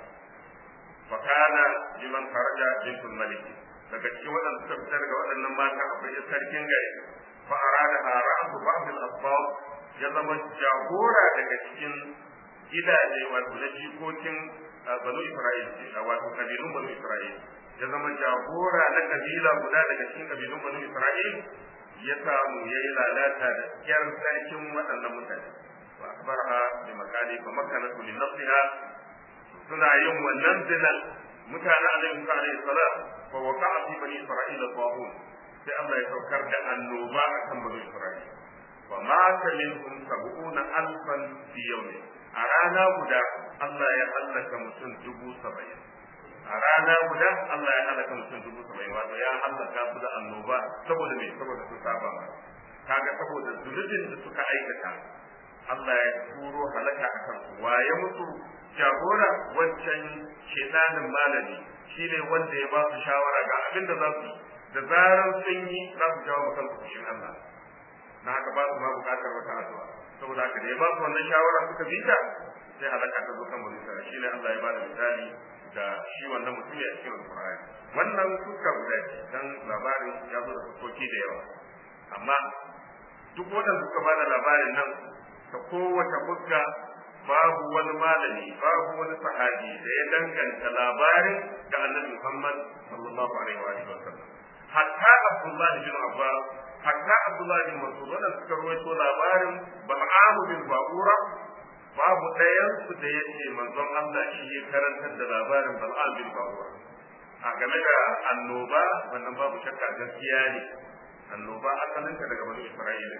fa kana liman kharaja bintul malik daga cikin waɗanda suka fita daga waɗannan mata akwai sarkin gari fa arada ra'su ba'd al-asbab ya zama jagora daga cikin gidaje wato na jikokin banu Isra'il wato kabilun banu Isra'il ya zama jagora na kabila guda daga cikin kabilun banu Isra'il ya samu yayi lalata da kyar sarkin waɗannan mutane wa akbarha bi makani fa makanatu li nafsiha suna yin wannan zinan mutane alaihi Musa alaihi salam fa waqa'a fi bani Isra'ila tawhun sai Allah ya saukar da annoba akan bani Isra'ila wa mata minhum sab'una alfan fi yawmin a rana guda Allah ya halaka mutum dubu saba'in a rana guda Allah ya halaka mutum dubu saba'in wato ya halaka su da annoba saboda me saboda sun saba ma kaga saboda zunubin da suka aikata Allah ya turo halaka a kan su waye musu jagora wancan shedanin malami shine wanda ya ba su shawara ga abin da za su yi da zarar sun yi za su jawo mutum fushin Allah na haka ba su ma bukatar wata addu'a saboda haka da ya ba su wannan shawara suka bi ta sai halaka ta zo kan bani Isra'ila shine Allah ya ba da misali da shi wannan mutum ya cikin Al-Qur'ani wannan suka guda dan labarin ya zo da fuskoki da yawa amma duk wanda suka ba da labarin nan ta kowace fuska babu wani malami babu wani sahabi da ya danganta labarin da Annabi Muhammad sallallahu alaihi wa sallam hatta Abdullah bin Abbas hatta Abdullah bin Mas'ud wanda suka rawaito labarin Bal'am bin Ba'ura babu ɗayan su da yace manzon Allah shi ya karantar da labarin Bal'am bin Ba'ura a game da annoba wannan babu shakka gaskiya ne annoba asalinta daga banu Isra'ila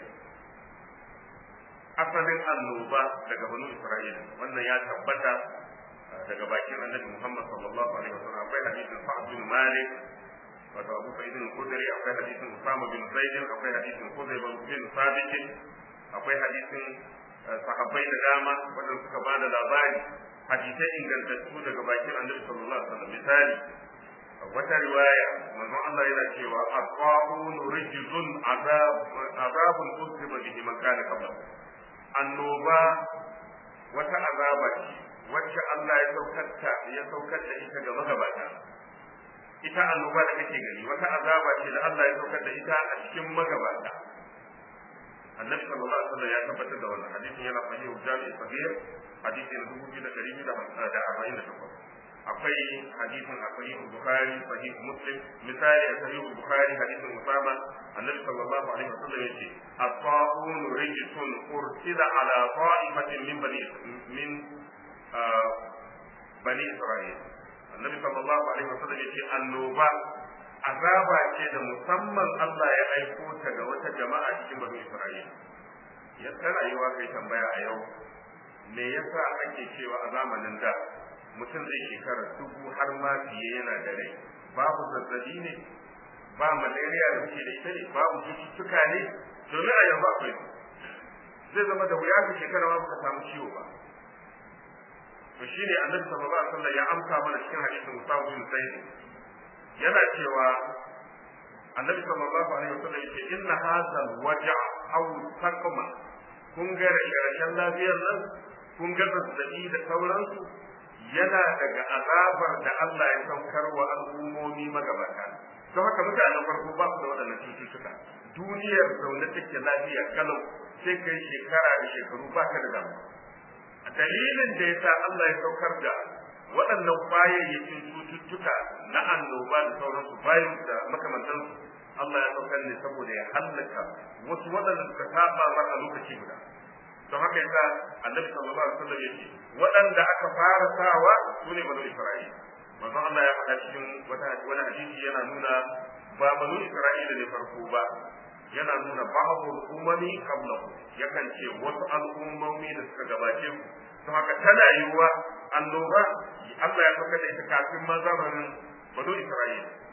asalin annoba daga banu Isra'ila wannan ya tabbata daga bakin Annabi Muhammad sallallahu alaihi wasallam akwai hadisin Sa'd bin Malik wato Abu Sa'id al-Khudri akwai hadisin Usama bin Zaid akwai hadisin Khudayba bin Sabit akwai hadisin sahabbai da dama wanda suka ba da labari hadisai ingantattu daga bakin Annabi sallallahu alaihi wasallam misali wata riwaya manzon Allah yana cewa aqaun rijzun azab azabun usiba bihi man kana qabla annoba wata azaba ce wacce Allah ya saukarta ya saukar da ita ga magabata ita annoba da kake gani wata azaba ce da Allah ya saukar da ita a cikin magabata annabi sallallahu alaihi wasallam ya tabbatar da wannan hadisin yana sahihu jami'i sahih hadisi na dubu biyu da ɗari biyu da arba'in da takwas akwai hadisin a sahihu bukhari sahihu muslim misali a sahihu bukhari hadisin usama annabi sallallahu alaihi wasallam yace at-ta'un rijsun ursila ala ta'ifatin min bani min bani isra'il annabi sallallahu alaihi wasallam yace annoba azaba ce da musamman Allah ya aiko ta ga wata jama'a cikin bani isra'il ya tana yi wa kai tambaya a yau me yasa ake cewa a zamanin da mutum zai shekara dubu har ma fiye yana da rai babu zazzabi ne ba malaria da muke da ita ne babu cututtuka ne domin a yanzu akwai zai zama da wuya ka shekara ma baka samu ciwo ba to shine annabi sallallahu alaihi wasallam ya amsa mana cikin hadisin Musa bin Sa'id yana cewa annabi sallallahu alaihi wasallam yace inna hadha alwaja aw taqma kun ga rashin lafiyar nan kun ga zazzabi da sauransu yana daga azabar da Allah ya saukar wa al'ummomi magabata don haka mutanen farko ba su da waɗannan cututtuka duniyar zaune take lafiya kalau sai kai shekara da shekaru ba ka da damu a dalilin da ya sa Allah ya saukar da waɗannan kwayayyakin cututtuka na annoba da sauransu bayan da makamantansu Allah ya saukar ne saboda ya hallaka wasu waɗanda suka saba mar a lokaci guda don haka yasa annabi sallallahu alaihi wasallam yake waɗanda aka fara sawa su ne banu isra'ila manzo Allah ya faɗa cikin wata wani hadisi yana nuna ba banu isra'ila ne farko ba yana nuna babu umami qablahu yakan ce wasu al'ummomi da suka gabace ku don haka tana yiwuwa annoba Allah ya saka da ita kafin ma zamanin banu isra'ila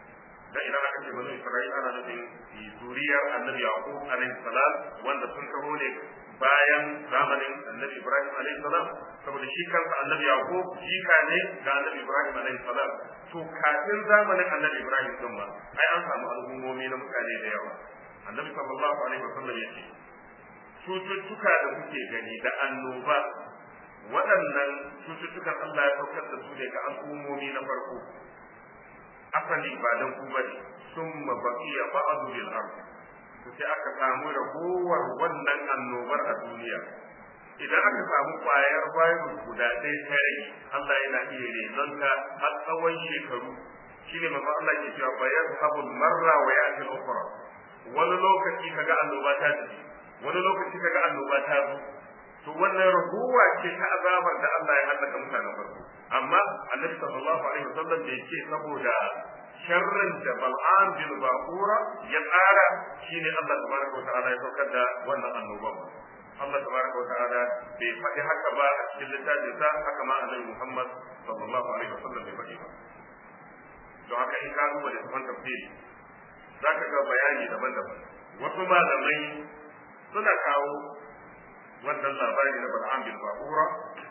dan idan aka ce banu isra'il ana nufin zuriyar annabi yaqub alaihi salam wanda sun taho ne bayan zamanin annabi ibrahim alaihi salam saboda shi kansa annabi yaqub jika ne ga annabi ibrahim alaihi salam to kafin zamanin annabi ibrahim din ma ai an samu al'ummomi na mutane da yawa annabi sallallahu alaihi wasallam yace cututtuka da kuke gani da annoba waɗannan cututtukan Allah ya saukar da su ne ga al'ummomi na farko asali ba dan ku bane summa baqiya ba'du lil ard to sai aka samu ragowar wannan annobar a duniya idan aka samu kwayar virus guda ɗaya ta rage Allah yana iya renonta har tsawon shekaru shine manzo Allah ke cewa bayar habul marra wa ya'ti al-ukhra wani lokaci kaga annoba ta tafi wani lokaci kaga annoba ta zo to wannan raguwa ce ta azabar da Allah ya halaka mutanen farko amma annabi sallallahu alaihi wasallam bai ce saboda sharrin da bal'an bin baqura ya tsara shine Allah tabaraka wa ta'ala ya saukar da wannan annoban Allah tabaraka wa ta'ala bai faɗi haka ba a cikin littafin sa haka ma annabi Muhammad sallallahu alaihi wasallam bai faɗi ba don haka in ka duba da tafan tafsiri zaka ga bayani daban-daban wasu malamai suna kawo wannan labari na Bal'am bin Ba'ura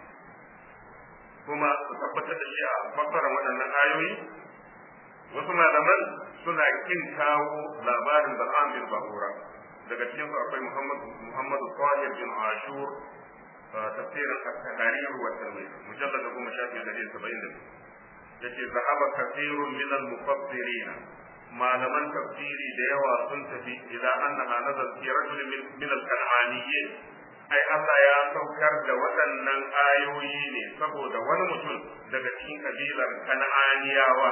kuma su tabbatar da shi a fassara waɗannan ayoyi wasu malaman suna kin kawo labarin Bal'am bin Ba'ura daga cikin su akwai Muhammad Muhammad Tahir bin Ashur tafsirin at-tahrir wa tanwir mujallad da kuma shafi da 70 yace zahaba kathirun min al-mufassirin malaman tafsiri da yawa sun tafi ila annaha nazal fi rajul min al-kan'aniyyin ai Allah ya saukar da waɗannan ayoyi ne saboda wani mutum daga cikin kabilar kan'aniyawa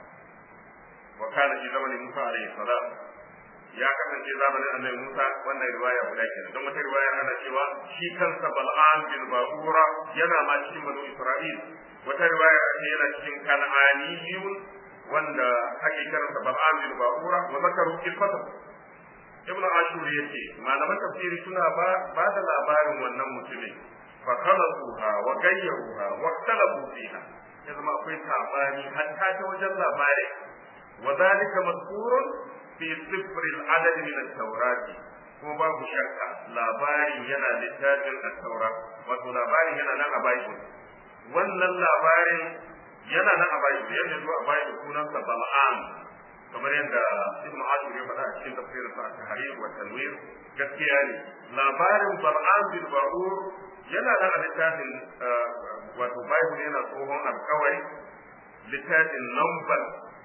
wa kana fi zamanin Musa alaihi salam ya kasance zamanin annabi Musa wannan riwaya guda kenan don wata riwaya ana cewa shi kansa Bal'am bin Ba'ura yana ma cikin banu Isra'il wata riwaya ce yana cikin kan'aniyun wanda ake kiransa Bal'am bin Ba'ura wa zakaru fil fatah ibn ashur yace malaman tafsiri suna ba ba da labarin wannan mutumin fa khalaqoha wa gayyaruha wa ikhtalafu fiha ya zama akwai sabani hatta ta wajen labarin wa zalika mazkurun fi sifr al-adad min at-taurat kuma babu shakka labarin yana littafin at-taura wato labarin yana nan a bible wannan labarin yana nan a bible yadda zuwa a bible sunansa bal'am kamar yadda ibn ashur ya faɗa a cikin tafsirin sa tahrir wa tanwir gaskiya ne labarin bal'am bin ba'ur yana nan a littafin wato bible yana tsohon alkawari littafin number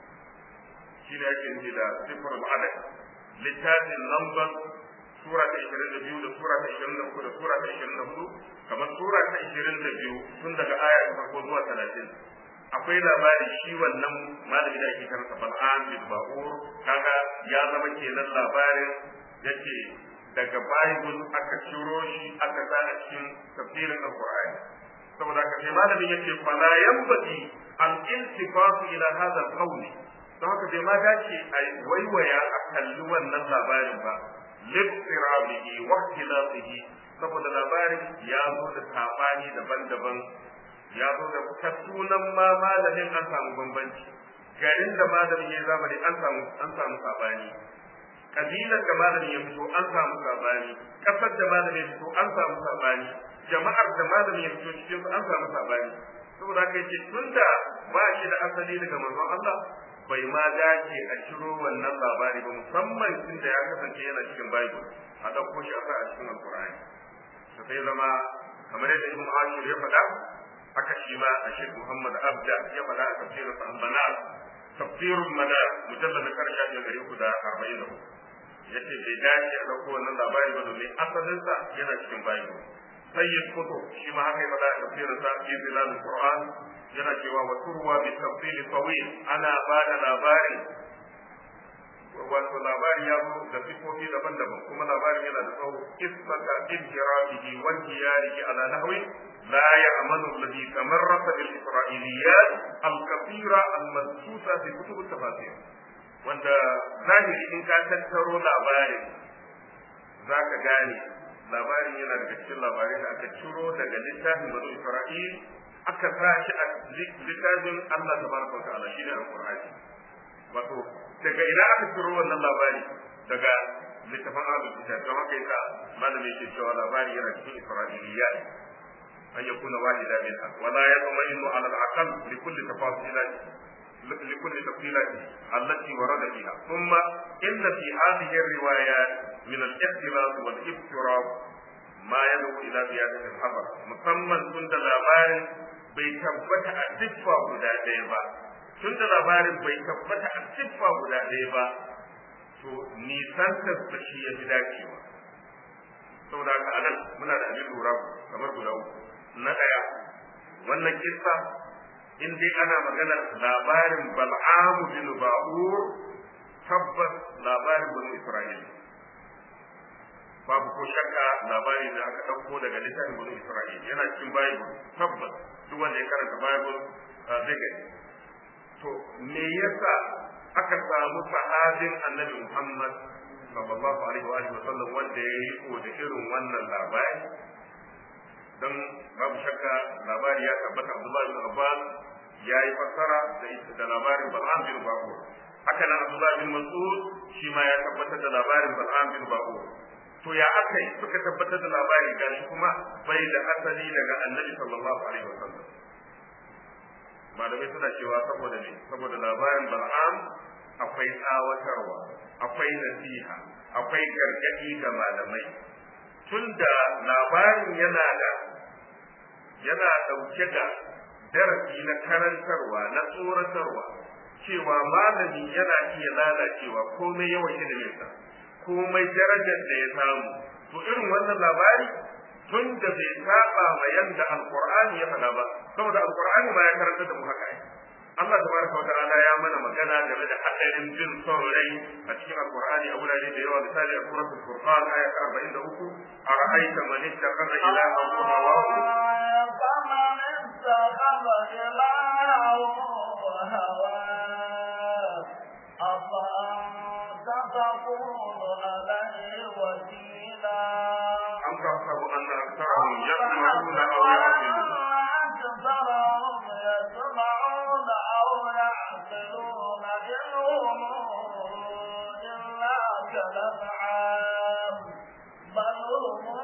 shi ne ake nufi da sifar al'adad littafin number sura ta 22 da sura ta 23 da sura ta 24 kamar sura ta 22 tun daga aya ta farko zuwa 30 akwai labari shi wannan malami da ake karanta Bal'am bin Ba'ur kaga ya zama kenan labarin yake daga Bible aka ciro shi aka sa a cikin tafsirin Al-Qur'ani saboda haka sai malamin yake fala yanbati al iltifatu ila hadha al don haka bai ma dace a waiwaya a kalli wannan labarin ba liftirabihi wa ikhtilafihi saboda labarin ya zo da sabani daban-daban ya zo da ta sunan ma malamin an samu bambanci garin da malamin ya zamani an samu an samu sabani kabilar da malamin ya fito an samu sabani kasar da malamin ya fito an samu sabani jama'ar da malamin ya fito cikin an samu sabani saboda haka yace tunda ba shi da asali daga manzon Allah bai ma dace a ciro wannan labari ba musamman tunda ya kasance yana cikin Bible a ɗauko shi a sa a cikin Alƙur'ani to sai zama kamar yadda Ibn Ashur ya faɗa haka shi ma a Sheikh Muhammad Abda ya faɗa a tafsirin sa Al-Manar tafsirul Manar mujallad na karshe da gari ku da 40 yace bai dace a dauko wannan labari ba domin asalin sa yana cikin Bible sayyid kutub shi ma haka ya faɗa a tafsirin sa fi zilal Qur'an yana cewa wa turwa bi tafsil tawil ana ba da labari wato labari ya zo da sifofi daban-daban kuma labarin yana da tsawo isbata injirabihi wa intiyarihi ala nahwi la ya'manu alladhi tamarrasa bil isra'iliyat al-kathira al-mansusa fi kutub at-tafasir wanda zahiri in ka tattaro labarin zaka gane labarin yana daga cikin labarai da aka ciro daga littafin banu isra'il aka sa shi a littafin Allah tabaraka wa ta'ala shine al-qur'ani wato daga ina aka ciro wannan labari daga littafin ahlul kitab don haka yasa malami yake cewa labari yana cikin isra'iliyat an yakuna wahida minha wala yatma'innu ala al-aqal li kulli tafasilat لكل تفصيلات التي ورد فيها ثم إن في هذه الروايات من الاختلاف والافتراض ما يدعو إلى زيادة الحذر مسمى كنت labarin bai tabbata a siffa guda ɗaya ba tun da labarin bai tabbata a siffa guda ɗaya ba to nisantar da shi ya fi dacewa saboda haka anan muna da abin lura kamar guda uku na ɗaya wannan kissa in dai ana maganar labarin bal'amu bin ba'ur tabbas labarin banu isra'ila babu ko shakka labari da aka ɗauko daga littafin banu isra'ila yana cikin bible tabbas duk wanda ya karanta bible zai gani to me yasa aka samu sahabin annabi muhammad sallallahu alaihi wa alihi wa sallam wanda ya yi ko da irin wannan labari dan babu shakka labari ya tabbata Abdullahi bin Abbas ya yi fassara da labarin Bal'am bin Ba'ur haka nan Abdullahi bin Mas'ud shi ma ya tabbatar da labarin Bal'am bin Ba'ur to ya aka yi suka tabbatar da labari gashi kuma bai da asali daga Annabi sallallahu alaihi wasallam malamai suna cewa saboda ne saboda labarin Bal'am akwai tsawatarwa akwai nasiha akwai gargadi ga malamai tunda labarin yana da yana ɗauke da darasi na karantarwa na tsoratarwa cewa malami yana iya lalacewa komai yawan iliminsa komai darajar da ya samu to irin wannan labari tun da bai saba ma yanda alqur'ani ya faɗa ba saboda alqur'ani ma ya karanta da mu haka ai Allah tabaraka wa ta'ala ya mana magana game da hadarin bin son rai a cikin alqur'ani a wurare da yawa misali a suratul furqan aya ta 43 ara'aita man ittakhadha ilahahu hawahu
اتخذ إلهه هواه أفأنت تكون عليه وكيلا
أم تحسب أن أكثرهم يسمعون أو يعقلون
أكثرهم يسمعون أو يعقلون إن هم إلا كالأنعام بل هم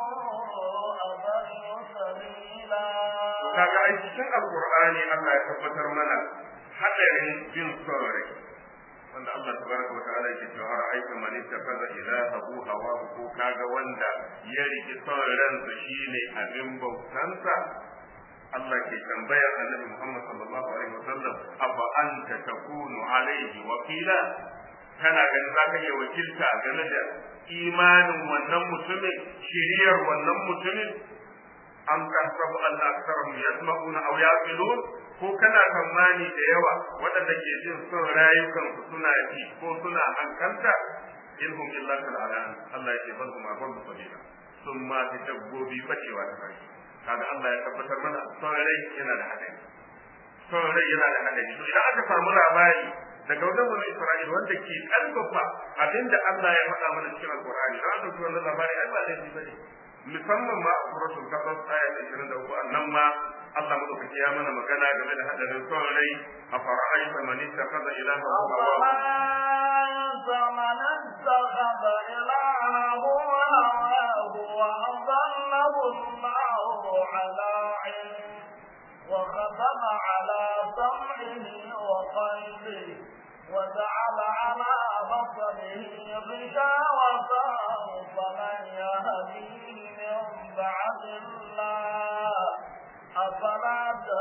أضل سبيلا
kaga ai cikin alqur'ani Allah ya tabbatar mana hadarin bin son rai wanda Allah tabaraka wa ta'ala yake cewa ra'aita man ittakhadha ilahahu hawahu ko kaga wanda ya riki son ransa shine abin bautansa Allah ke tambayar Annabi Muhammad sallallahu alaihi wasallam afa anta takunu alaihi wakila kana ganin za ka iya wakilta game da imanin wannan mutumin shiriyar wannan mutumin am tahsabu anna aktharahum yasma'una aw yaqilun ko kana tsammani da yawa waɗanda ke jin son rayukan su suna ji ko suna hankalta in hum illa kal alan Allah ya ce bal hum adallu sabila sun ma ta dabbobi bacewa ta kai kaga Allah ya tabbatar mana son rai yana da hadari son rai yana da hadari to idan aka samu labari daga wajen wani Isra'il wanda ke karfafa abinda Allah ya faɗa mana cikin Al-Qur'ani dan aka wannan labari ai ba laifi bane musamman ma a suratul qasas aya ta 23 nan ma Allah madaukaki ya mana magana game da hadarin son rai a fara'aita man ittakhadha ilahahu hawahu
أفرأيت من اتخذ إلهه هواه وأضله الله على علم وختم على سمعه وقلبه وجعل على بصره غشاوة فمن يهديه من بعد الله أفلا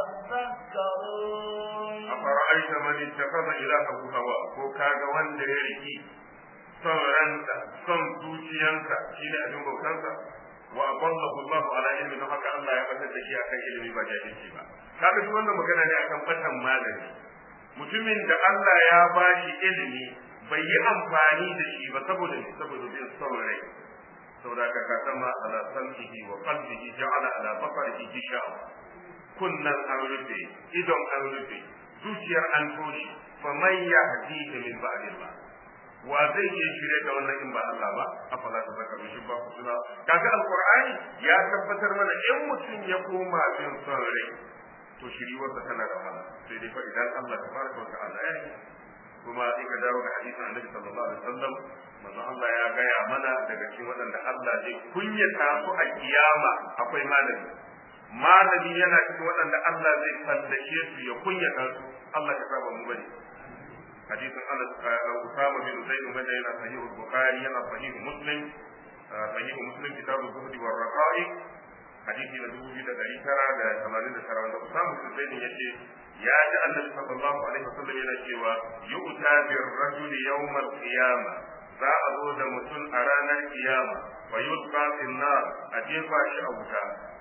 تذكرون
afara'aita man ittakhadha ilahahu hawa ko kaga wanda ya riki son ransa son zuciyansa shine abin bautansa wa adallahu Allahu ala ilmi don haka Allah ya batar da shi akan ilimi ba jahilci ba kaga shi wannan magana ne akan batan malami mutumin da Allah ya bashi ilimi bai yi amfani da shi ba saboda ne saboda bin son rai saboda ka ka sama ala sam'ihi wa qalbihi ja'ala ala basarihi gishawa kunnan an rufe idon an rufe zuciyar an toshe fa man yahdihi min ba'dillah wa zai iya shirye da wannan in ba Allah ba afala ta zaka shi ba ku suna kaga alqur'ani ya tabbatar mana in mutum ya koma bin son rai to shiriwarsa tana da wahala sai dai fa idan Allah tabaraka wa ta'ala ya yi kuma in ka dawo ga hadisin annabi sallallahu alaihi wasallam manzo Allah ya gaya mana daga cikin waɗanda Allah zai kunyata su a kiyama akwai malami malami yana cikin waɗanda Allah zai fallashe su ya kunyata su Allah ka saba mu bane hadisin Anas Usama bin Zaid wanda yana sahih Bukhari yana sahih Muslim sahih Muslim kitabul zuhdi war raqa'iq hadisi na dubu biyu da ɗari tara da tamanin da tara wanda Usama bin Zaid yace ya ji Annabi sallallahu alaihi wasallam yana cewa yu'ta bir rajul yawmal qiyamah za a zo da mutum a ranar kiyama fa yulqa fil nar a jefa shi a wuta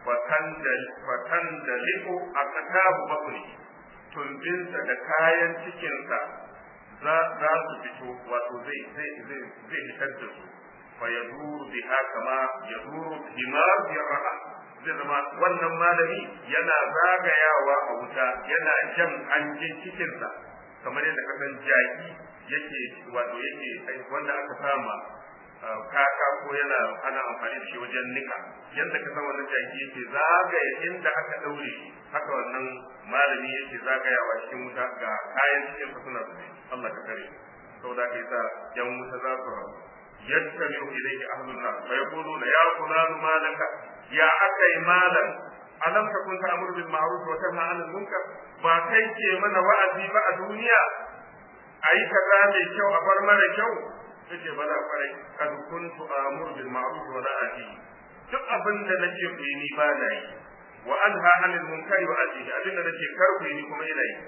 fatan da liko a katabu bakuri tumbinsa da kayan cikinsa za su fito wato zai zai zai zai fitar da su fa yaduru biha kama yaduru himar yarha zai zama wannan malami yana zagayawa a wuta yana jan hanjin cikinsa kamar yadda kasan jaki yake wato yake wanda aka sama kaka ko yana ana amfani da shi wajen nika yadda ka san wannan jaki yake zagaya inda aka daure shi haka wannan malami yake zagayawa cikin wuta ga kayan cikin sa suna zube Allah ka kare saboda kai sa yan wuta za su rabu yattabi'u ilayhi ahlun nar fa yaquluna ya fulan malaka ya akai malan alam takun ta'muru bil ma'ruf wa tanha 'anil munkar ba kai ke mana wa'azi ba a duniya ayi kaza mai kyau a bar mara kyau yace bala kwarai kad kuntu amuru bil ma'ruf wa la ati duk abin da nake ku yi ni ba na yi wa anha 'anil munkari wa ati abin da nake kar ku yi ni kuma ina yi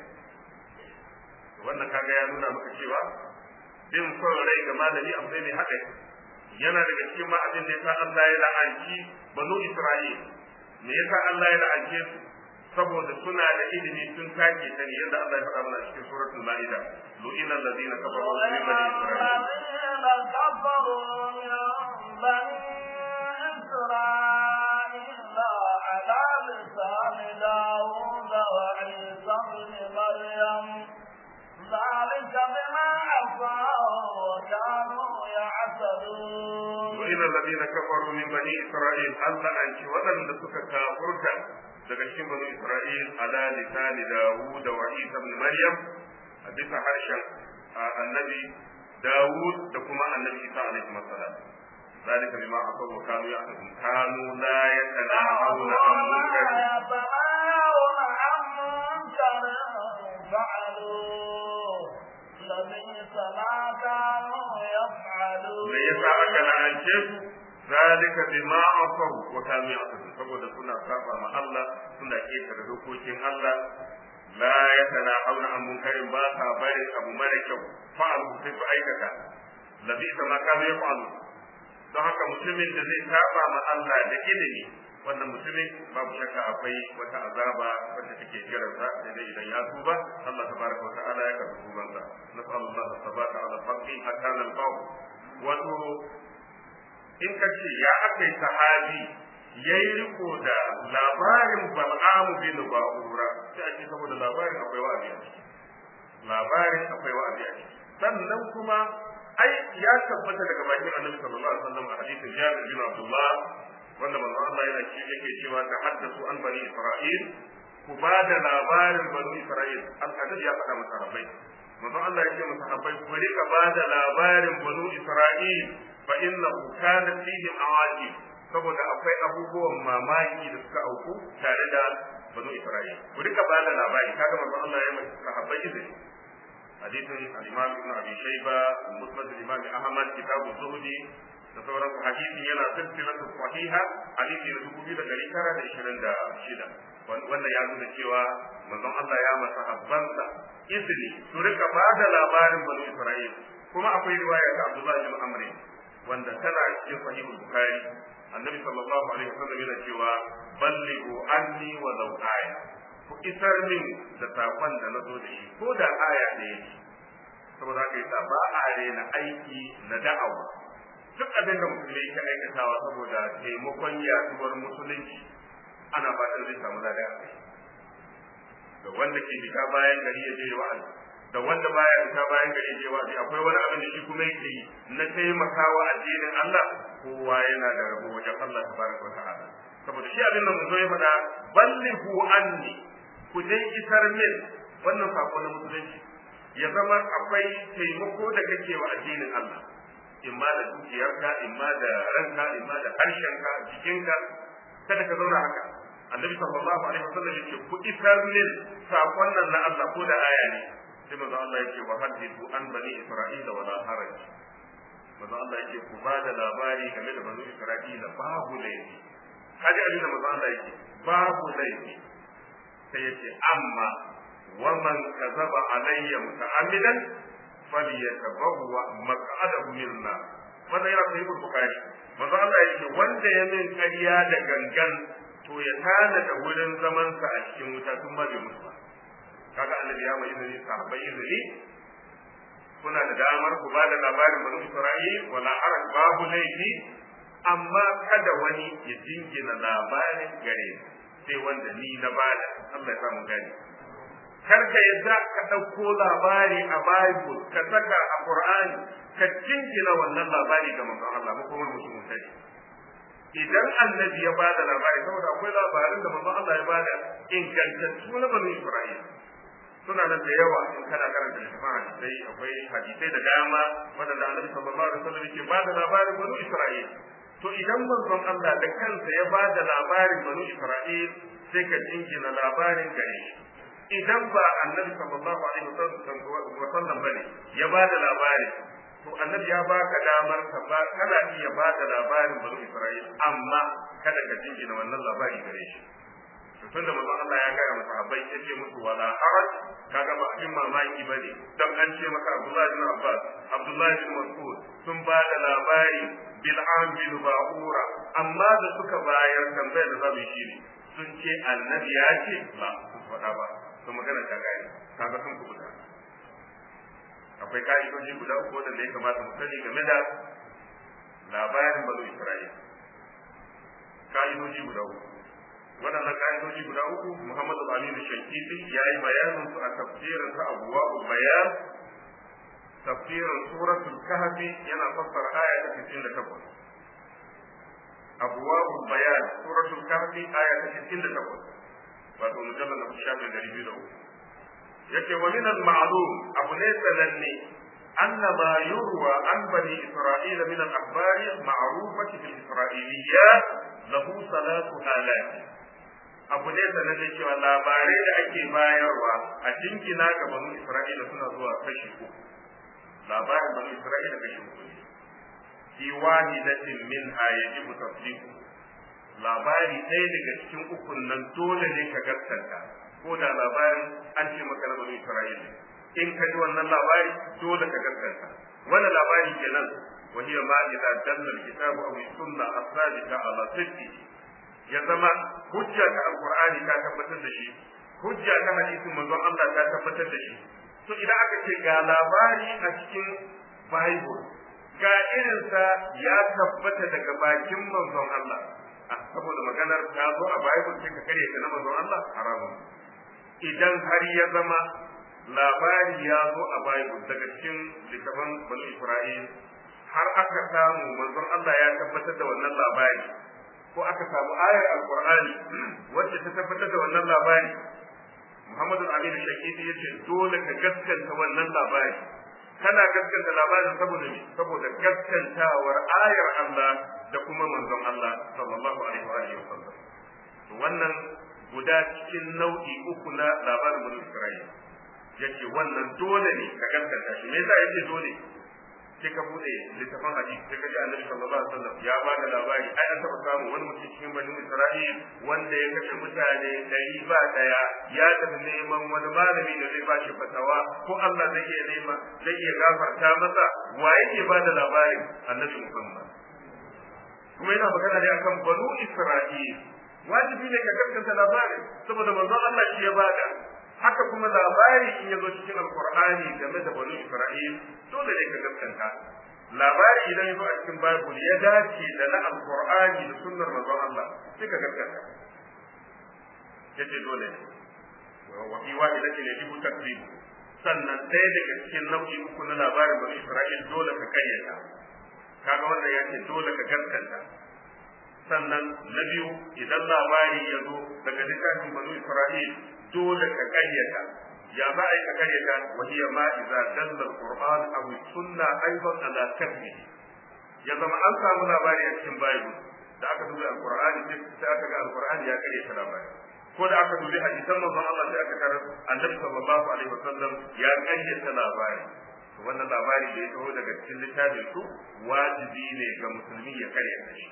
wannan kaga ya nuna maka cewa bin son rai ga malami abu ne mai haɗari yana daga cikin ma abin da yasa Allah ya la'anci banu Isra'il me yasa Allah ya la'ance su saboda suna da ilimi sun take ta ne yadda Allah ya faɗa mana cikin suratul Ma'ida lu'ina alladhina kafaru min bani
إسرائيل على لسان داود وعيسى بن مريم ذلك بما عصوا وكانوا يعتدون
وإلى الذين كفروا من بني إسرائيل ألا أنت ودن لسك كافرك daga cikin bani Isra'il ala lisani Dawud wa Isa ibn Maryam a bisa harshen annabi Dawud da kuma annabi Isa alaihi salam ذلك بما عصوا وكانوا يعتدون كانوا لا يتناهون عن منكر
يتناهون عن منكر فعلوه لبئس ما كانوا يفعلون
me yasa aka la'ance su zalika bima asaw wa kanu ya'tadun saboda suna saba ma Allah suna ketare dokokin Allah la yatanahawna an munkarin ba sa barin abu mara kyau fa'alu sai su aikata labisa ma kanu yaf'alu don haka mutumin da zai saba ma Allah da ilimi wannan mutumin babu shakka akwai wata azaba wacce take jiransa sai dai idan ya tuba Allah tabaraka wa ta'ala ya karbi tubansa nas'alullah sabata ala haqqi hatta nalqahu wato in ka ce ya akai sahabi yayi riko da labarin bal'amu bin ba'ura sai a ce saboda labarin akwai wa'azi a ciki labarin akwai wa'azi a ciki sannan kuma ai ya tabbata daga bakin annabi sallallahu alaihi wasallam a hadisin Jabir bin Abdullah wanda manzo Allah yana ce yake cewa ta haddasu an bani Isra'il ku ba da labarin bani Isra'il al-hadith ya faɗa masa rabbai manzo Allah ya ce masa rabbai ku rika ba da labarin bani Isra'il fa innahu kana fihim awajib saboda akwai abubuwan mamaki da suka auku tare da bani Isra'il ku rika ba da labari kaga manzo Allah ya masa sahabbai izini حديث الإمام ابن أبي شيبة مسند الإمام أحمد كتاب الزهد da sauran hadisi yana silsilatu sahiha hadisi na dubu biyu da ɗari tara da ishirin da shida wanda ya nuna cewa manzon Allah ya masa habbansa izini su rika ba da labarin banu Isra'il kuma akwai riwaya ta Abdullah bin Amr wanda tana cikin sahihul Bukhari annabi sallallahu alaihi wasallam yana cewa ballighu anni wa law aya ku isar min da sakon da na zo da shi ko da aya ɗaya ce saboda haka yasa ba a rena aiki na da'awa duk abin da musulmi yake aikatawa saboda taimakon yaduwar musulunci ana fatan zai samu lada a kai da wanda ke fita bayan gari ya je wa'azi da wanda baya fita bayan gari ya je wa'azi akwai wani abin da shi kuma yake yi na taimakawa addinin Allah kowa yana da rabo wajen Allah tabaraka wa ta'ala saboda shi abin da mun zo ya faɗa ballighu anni ku dai isar min wannan sako na musulunci ya zama akwai taimako da kake wa addinin Allah imma da dukiyarka imma da ranka imma da harshenka jikinka kada ka zauna haka annabi sallallahu alaihi wasallam yake ku isar min sakon nan na Allah ko da aya ne sai manzo Allah yake wa hadithu an bani isra'ila wala haraj manzo Allah yake ku ba da labari game da bani isra'ila babu laifi kaji abin da manzo Allah yake babu laifi sai yace amma wa man kazaba alayya muta'ammidan falyatabawwa maq'adahu minna wannan yana sahih bukhari manzo Allah yake wanda ya min ƙarya da gangan to ya tana da wurin zaman sa a cikin wuta tun ba bai mutu ba kaga annabi ya mai izini sahabbai izini kuna da damar ku ba da labarin banu Isra'il wala haraj babu laifi amma kada wani ya jingina labarin gare sai wanda ni na bada Allah ya samu gani kar ka yadda ka ɗauko labari a Bible ka saka a Qur'ani ka jingina wannan labari ga manzon Allah ko kuma mutum mutane idan annabi ya bada labari saboda akwai labarin da manzon Allah ya bada ingantattu na banu Isra'il suna nan da yawa in kana karanta littafin hadisai akwai hadisai da dama wadanda annabi sallallahu alaihi wasallam yake bada labarin banu Isra'il to idan manzon Allah da kansa ya bada labarin banu Isra'il sai ka jingina labarin gare shi idan ba annabi sallallahu alaihi wasallam bane ya bada labarin to annabi ya baka damar ka ba kana iya bada labarin banu Isra'il amma kada ka jingina wannan labari gare shi to tunda manzon Allah ya gaya masa abai ya ce musu wala haraj kaga ba abin mamaki bane dan an ce maka Abdullah bin Abbas Abdullah bin Mas'ud sun ba da labari bil bil ba'ura amma da suka bayar tambayar da zamu yi shine sun ce annabi ya ce ba su faɗa ba to magana ta gaya kaga sun kubuta akwai ka'idoji guda uku wanda ya kamata mu sani game da labarin bazo Isra'ila ka'idoji guda uku waɗannan ka'idoji guda uku Muhammadu Aminu Shankiti ya yi bayanin su a tafsirin sa abuwa bayan tafsirin suratul kahfi yana fassara aya ta 68 abuwa bayan suratul kahfi aya ta 68 wato mujallal na shafin dari biyu da uku yake wa min al-ma'lum abu ne sananne أن ما يروى عن بني إسرائيل من الأخبار معروفة في الإسرائيليات له ثلاث آلاف abu ne da nake cewa labarai da ake bayarwa a jinkina ga banu Isra'ila suna zuwa kashi uku labarin banu Isra'ila kashi uku ne fi wahidatin minha yajibu tasdiqu labari ɗaya daga cikin ukun nan dole ne ka gaskanta ko da labarin an ce maka na banu Isra'ila in ka ji wannan labari dole ka gaskanta wannan labari kenan وهي ما إذا دل الكتاب أو السنة الثابتة على صدقه ya zama hujja ta alqur'ani ta tabbatar da shi hujja ta hadisin manzon Allah ta tabbatar da shi to idan aka ce ga labari a cikin bible ga irinsa ya tabbata daga bakin manzon Allah saboda maganar ta zo a bible sai ka kare ta na manzon Allah haramun idan har ya zama labari ya zo a bible daga cikin littafin bani Isra'il har aka samu manzon Allah ya tabbatar da wannan labari ko aka samu ayar alqur'ani wacce ta tabbatar da wannan labari Muhammadu Aminu Shakiti ya ce dole ka gaskanta wannan labari kana gaskanta labarin saboda me saboda gaskantawar ayar Allah da kuma manzon Allah sallallahu alaihi wa alihi wasallam to wannan guda cikin nau'i uku na labarin bani Isra'ila yace wannan dole ne ka gaskanta shi me yasa yake dole sai ka bude littafin hadisi sai ka ji annabi sallallahu alaihi wasallam ya ba da labari ai an taba samu wani mutum cikin bani Isra'il wanda ya kashe mutane dari ba daya ya tafi neman wani malami da zai bashi fatawa ko Allah zai iya nema zai iya gafarta masa wa yake ba da labarin annabi Muhammad kuma yana magana ne akan banu Isra'il wajibi ne ka gaskata labarin saboda manzon Allah shi ya bada haka kuma labari in ya zo cikin alkur'ani game da bani isra'il dole ne ka gaskanta labari idan ya zo a cikin bible ya dace da na alkur'ani da sunnar manzon Allah sai ka gaskanta yace dole ne wa fi wahidatin yajibu takzib sannan ɗaya daga cikin nau'i uku na labarin bani isra'il dole ka kayyata kaga wannan yace dole ka gaskanta sannan na biyu idan labari ya zo daga littafin banu isra'il dole ka kayyata ya za a yi ka kare ta wa hiya ma idza dalla alquran aw sunna aidan ala kadbi ya zama an samu labari a cikin bible da aka dubi alqur'ani sai aka ga alqur'ani ya kare ta labari ko da aka dubi hadisan manzon Allah sai aka tarar annabi sallallahu alaihi wasallam ya kare ta labari wannan labari da ya taho daga cikin littafin su wajibi ne ga musulmi ya kare ta shi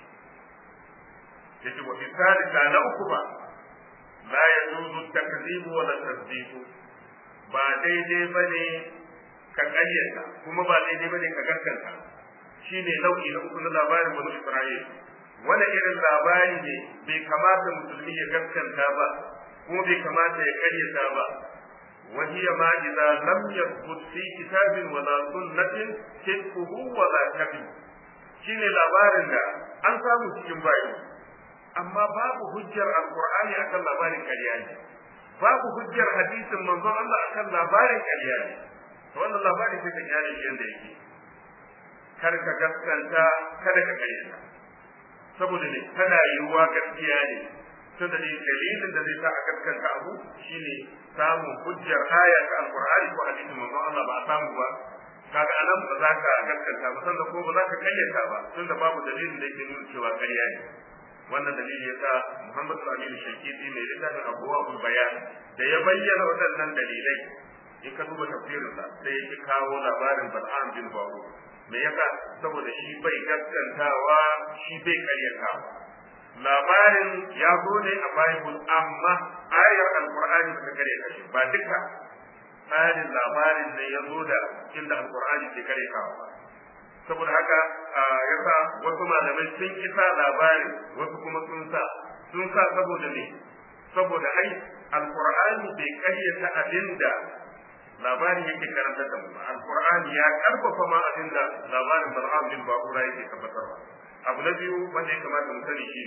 yace wa fi salika na uku ba la yajuzu takzibu wa la tasdiqu ba daidai bane ka karyata kuma ba daidai bane ka gaskanta shine nau'i na uku na labarin banu Isra'il wani irin labari ne bai kamata musulmi ya gaskanta ba kuma bai kamata ya karyata ba وهي ما إذا لم يثبت في كتاب ولا سنة صدقه ولا كذب shine labarin da an samu cikin bayi amma babu hujjar alqur'ani akan labarin ƙarya ne babu hujjar hadisin manzon Allah akan labarin ƙarya ne to wannan labarin sai ka kyale shi yanda yake kar ka gaskanta kada ka ƙaryata saboda ne tana yiwuwa gaskiya ne tun da dalilin da zai sa a gaskanta abu shine samun hujjar aya ta alqur'ani ko hadisin manzon Allah ba a samu ba kaga anan ba za ka gaskanta ba sannan ko ba za ka kayyata ba tun da babu dalilin da yake nuna cewa ƙarya ne wannan dalili yasa Muhammad Al-Amin Shakiti mai littafin Abuwa Bayan da ya bayyana waɗannan dalilai in ka duba tafsirinsa sai ya kawo labarin Bal'am bin Baru me yasa saboda shi bai gaskantawa shi bai karyatawa labarin ya zo ne a Bible amma ayar Al-Qur'ani ba ta karyata shi ba duka tsarin labarin ne ya zo da inda Al-Qur'ani ke karyatawa ba saboda haka yasa wasu malamai sun kisa labarin wasu kuma sun sa sun sa saboda ne saboda ai Al-Qur'ani bai karyata abinda labarin yake karanta da mu Al-Qur'ani ya karfafa ma abinda labarin Bal'am bin Ba'ura yake tabbatarwa abu na biyu wanda ya kamata mu sani shi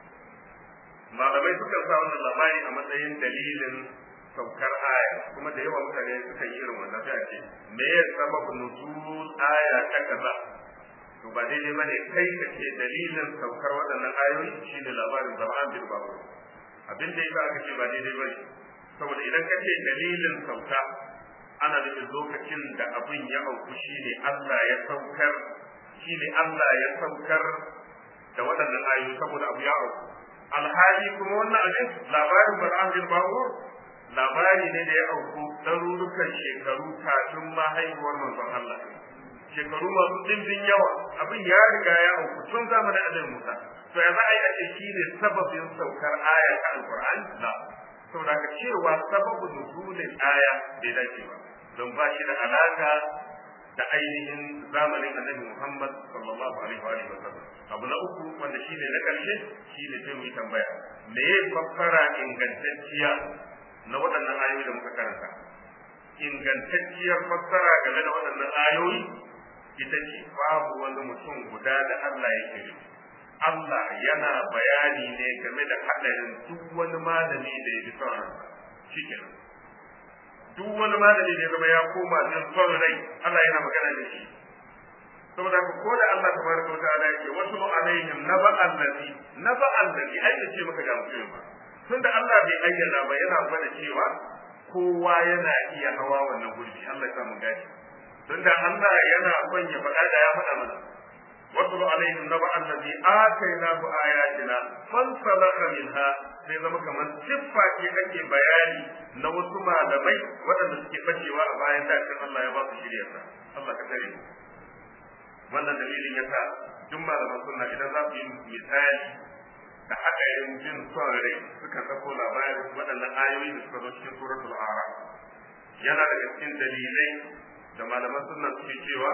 malamai suka sa wannan labari a matsayin dalilin saukar aya kuma da yawa mutane suka yi irin wannan sai a ce me ya sababu nuzul aya ta kaza to ba daidai bane kai ka ce dalilin saukar waɗannan ayoyi shine labarin zama'an bil babu abin da yasa aka ce ba daidai bane saboda idan ka ce dalilin sauka ana nufin lokacin da abin ya auku shine Allah ya saukar shine Allah ya saukar da waɗannan ayoyi saboda abu ya auku alhali kuma wannan abin labarin Bal'am bin Bawur labari ne da ya auku ɗarurukan shekaru kafin ma haihuwar manzon Allah shekaru masu ɗimbin yawa abin ya riga ya auku tun zamanin Annabi Musa to ya za a yi a ce shi ne sababin saukar aya ta Alƙur'ani la saboda ka cewa sababu nuzulin aya bai dace ba don ba shi da alaka da ainihin zamanin annabi Muhammad sallallahu alaihi wa sallam abu na uku wanda shine na karshe shine sai mu yi tambaya me ya fassara ingantacciya na waɗannan ayoyi da muka karanta ingantacciyar fassara game da waɗannan ayoyi ita ce babu wani mutum guda da Allah yake nufi Allah yana bayani ne game da haɗarin duk wani malami da ya bi son ransa shikenan duk wani malami ne zama ya koma jin son rai Allah yana magana da shi saboda ku ko da Allah tabaraka wa ta'ala yake wasu alaihim naba allazi naba allazi ai da ce maka ga mutum ba tunda Allah bai ayyana ba yana gwada cewa kowa yana iya hawa wannan gurbi Allah ya samu gashi tunda Allah yana son ya faɗa da ya faɗa mana wasu alaihim naba allazi atainahu ayatina fansalaka minha sai zama kamar siffa ce ake bayani na wasu malamai waɗanda suke bacewa a bayan dakin Allah ya ba su shirya sa Allah ka tare wannan dalilin yasa duk malaman sunna idan za su yi misali da haɗarin jin son rai suka sako labarin waɗannan ayoyi da suka zo cikin suratul araf yana daga cikin dalilai da malaman sunna suke cewa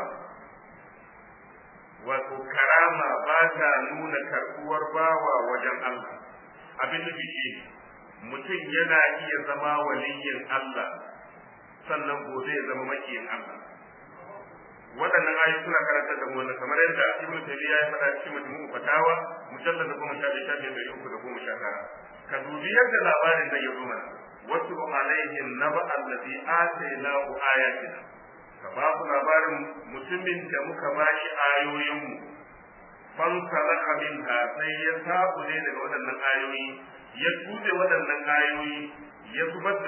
wato karama ba ta nuna karɓuwar bawa wajen Allah abin nufi shi mutum yana iya zama waliyin Allah sannan gobe ya zama makiyin Allah waɗannan ayoyi suna karanta da mu kamar yadda Ibn Taymiyyah ya faɗa cikin majmu'u fatawa mujallad da goma sha biyu sha biyar da uku da goma sha tara ka dubi yadda labarin nan ya zo mana wasu alaihim naba allazi atainahu ayatina ka ba ku labarin mutumin da muka bashi ayoyinmu fansalaka minha sai ya sabu ne daga waɗannan ayoyi ya tude waɗannan ayoyi ya zubar da su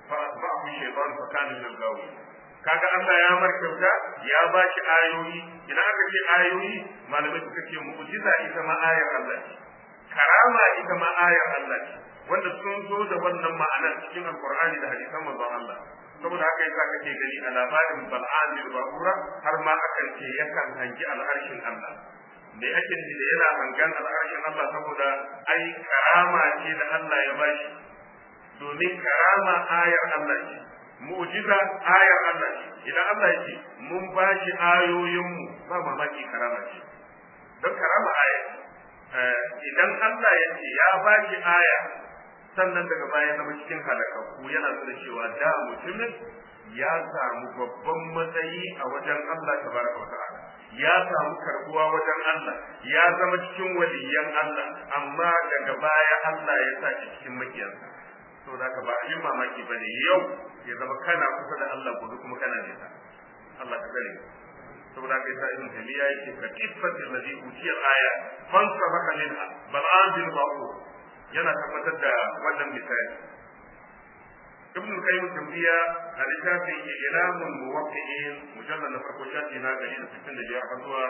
fa asba'ahu shaytan fa kana min al-gawi kaga Allah ya mar kyauta ya ba shi ayoyi idan aka ce ayoyi malamai suka ce mu'jiza ita ma ayar Allah ce karama ita ma ayar Allah ce wanda sun zo da wannan ma'anar cikin alqur'ani da hadisan manzon Allah saboda haka yasa kake gani a labarin bal'an bil ba'ura har ma akan ce yakan hangi al'arshin Allah me ake nufi da yana hangan al'arshin Allah saboda ai karama ce da Allah ya bashi domin karama ayar Allah ce mu'jiza ayar Allah ce idan Allah ya ce mun bashi ayoyinmu ba mamaki karama ce don karama aya idan Allah ya ce ya bashi aya sannan daga baya zama cikin halakakku yana nuna cewa da mutumin ya samu babban matsayi a wajen Allah tabaraka wa ta'ala ya samu karbuwa wajen Allah ya zama cikin waliyan Allah amma daga baya Allah ya sa shi cikin makiyansa to da ka ba a yin mamaki bane yau ya zama kana kusa da Allah gobe kuma kana nesa Allah ka tsare saboda kai sa ibn tamiya yake ka kiffatil ladhi utiya aya fansa baka minha bal anzil ba'u yana tabbatar da wannan misali ibn qayyim tambiya a littafin ilamul muwaqqi'in mujallal na farko shafi na 165 har zuwa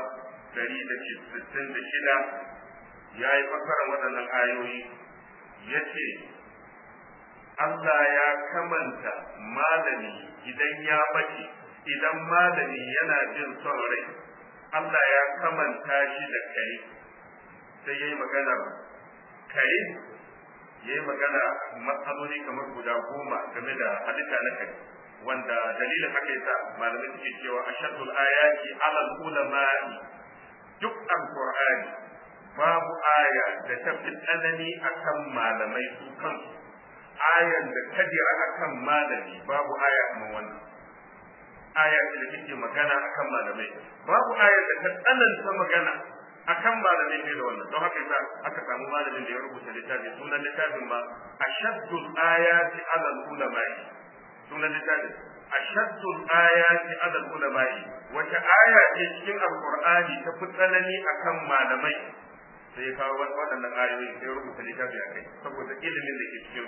166 yayi fassara waɗannan ayoyi yace Allah ya kamanta malami idan ya bace idan malami yana jin son rai Allah ya kamanta shi da kare sai yayi magana kare ya yi magana matsaloli kamar guda goma game da halitta na kai wanda dalilin haka yasa malamai suke cewa ashadul ayati alal ulama'i duk alqur'ani babu aya da ta fi tsanani akan malamai su kansu ayan da kadira akan malami babu aya kamar wannan aya da take magana akan malamai babu aya da ta tsananta magana akan malamai ne da wannan don haka yasa aka samu malamin da ya rubuta littafi sunan littafin ma ashaddul ayati ala ulama'i sunan littafin ashaddul ayati ala ulama'i wata aya ce cikin alqur'ani ta fi tsanani akan malamai sai ya kawo waɗannan ayoyi sai ya rubuta littafi a kai saboda ilimin da ke cikin